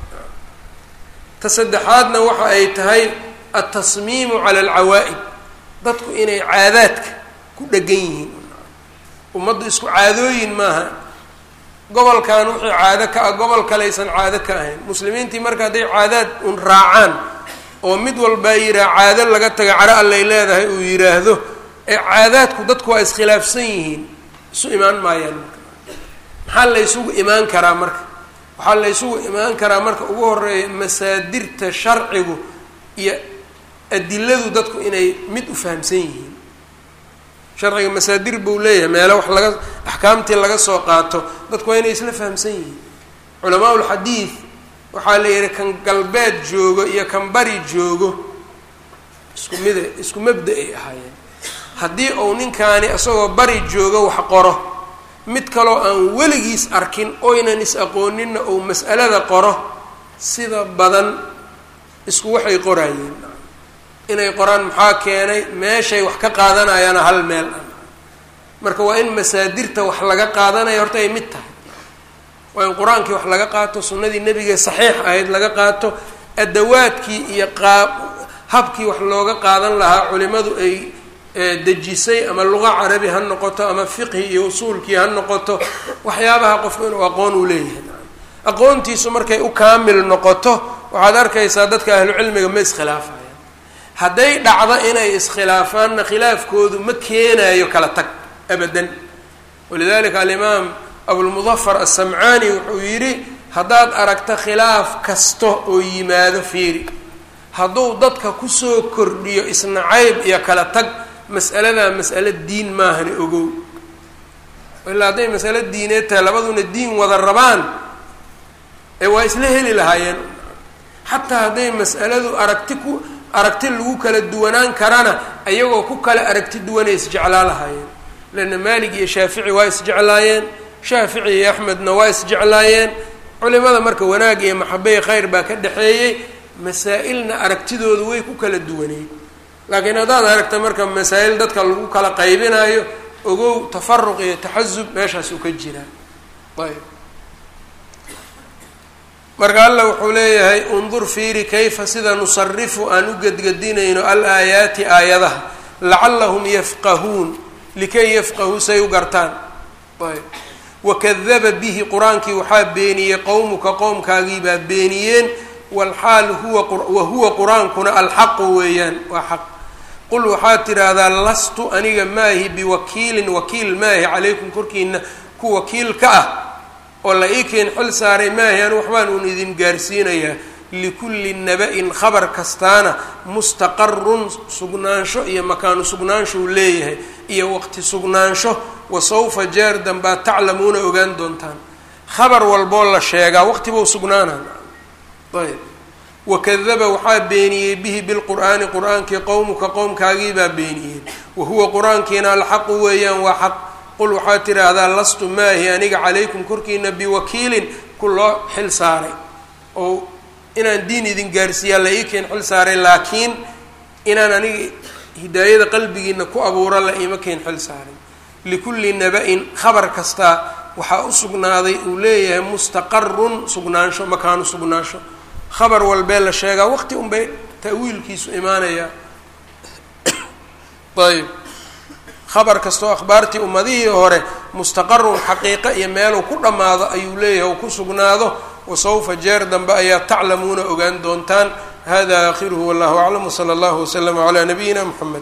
ta saddexaadna waxa ay tahay altasmiimu cala alcawaa'id dadku inay caadaadka ku dhegan yihiin ummaddu isku caadooyin maaha gobolkan wixii caado ka ah gobol kalaysan caado ka ahayn muslimiintii marka hadday caadaad un raacaan oo mid walbaa yihaha caado laga taga caro allay leedahay uu yidhaahdo ee caadaadku dadku waa iskhilaafsan yihiin isu imaan maayaan marka maxaa la ysugu imaan karaa marka waxaa la ysugu imaan karaa marka ugu horeeya masaadirta sharcigu iyo adiladu dadku inay mid u fahamsan yihiin sharciga masaadir buu leeyahay meelo wax laga axkaamtii laga soo qaato dadku waa inay isla fahamsan yihiin culamaa ulxadiid waxaa la yihi kan galbeed joogo iyo kan bari joogo isku mida isku mabda ay ahaayeen haddii uu ninkaani isagoo bari joogo wax qoro mid kaloo aan weligiis arkin oynan is aqooninna uu mas'alada qoro sida badan isku waxay qoraayeen inay qoraan maxaa keenay meeshay wax ka qaadanayaana hal meel ah marka waa in masaadirta wax laga qaadanaya horta ay mid tahay waa in qur-aankii wax laga qaato sunnadii nebiga saxiix ahayd laga qaato adawaadkii iyo qaab habkii wax looga qaadan lahaa culimadu ay dejisay ama luqa carabi ha noqoto ama fiqhi iyo usuulkii ha noqoto waxyaabaha qofku inuu aqoon uu leeyahay aqoontiisu markay u kaamil noqoto waxaad arkaysaa dadka ahlucilmiga ma iskhilaafayaan hadday dhacdo inay iskhilaafaanna khilaafkoodu ma keenayo kala tag abadan walidalika alimaam abulmudafar asamcaani wuxuu yidhi haddaad aragto khilaaf kasta oo yimaado fiiri hadduu dadka kusoo kordhiyo isnacayb iyo kala tag mas'aladaa mas'alo diin maahani ogow ilaa hadday masalo diineed tahay labaduna diin wada rabaan ee waa isla heli lahaayeen xataa hadday mas'aladu aragti ku aragti lagu kala duwanaan karana iyagoo ku kala aragti duwanay isjeclaa lahaayeen leanna maalig iyo shaafici waa isjeclaayeen shaafici iyo axmedna waa isjeclaayeen culimada marka wanaag iyo maxabey khayr baa ka dhexeeyey masaa-ilna aragtidoodu way ku kala duwaneyd laakiin haddaad aragta marka masaa-il dadka lagu kala qaybinayo ogow tafaruq iyo taxasub meeshaas uu ka jiraa ayb marka alla wuxuu leeyahay undur fiiri kayfa sida nusarifu aan u gedgedinayno al aayaati aayadaha lacallahum yafqahuun likay yafqahuu say u gartaan ayb wakadaba bihi qur-aankii waxaa beeniyey qowmuka qowmkaagii baa beeniyeen walxaal huwa wahuwa qur-aankuna alxaqu weeyaan waa xaq qul waxaad tidhaahdaa lastu aniga maahi biwakiilin wakiil maahi calaykum korkiina ku wakiil ka ah oo la ii keen xil saaray maahi anu waxbaan uun idin gaarsiinayaa likulli naba-in khabar kastaana mustaqarun sugnaansho iyo makaanu sugnaanshouu leeyahay iyo waqti sugnaansho wa sawfa jeer danbaad taclamuuna ogaan doontaan khabar walboo la sheegaa waqtibuu sugnaanaa ayb wakadaba waxaa beeniyey bihi bilqur'aani qur-aankii qowmuka qowmkaagii baa beeniyey wahuwa qur-aankiina alxaqu weeyaan waa xaq qul waxaad tidhaahdaa lastu maahi aniga calaykum korkiina biwakiilin ku loo xil saaray oo inaan diin idin gaarsiiyaa la ii keen xil saaray laakiin inaan aniga hidaayada qalbigiina ku abuura la iima keen xil saaray likulli naba-in khabar kastaa waxaa u sugnaaday uu leeyahay mustaqarun sugnaansho makaanu sugnaansho khabar walbee la sheegaa waqti unbay ta'wiilkiisu imaanayaa ayb khabar kastoo akhbaartii ummadihii hore mustaqarun xaqiiqo iyo meeluu ku dhammaado ayuu leeyahay uu ku sugnaado wasawfa jeer dambe ayaa taclamuuna ogaan doontaan hada aakhiruhu wallahu aclam wsala allahu waslama calaa nabiyina mxamed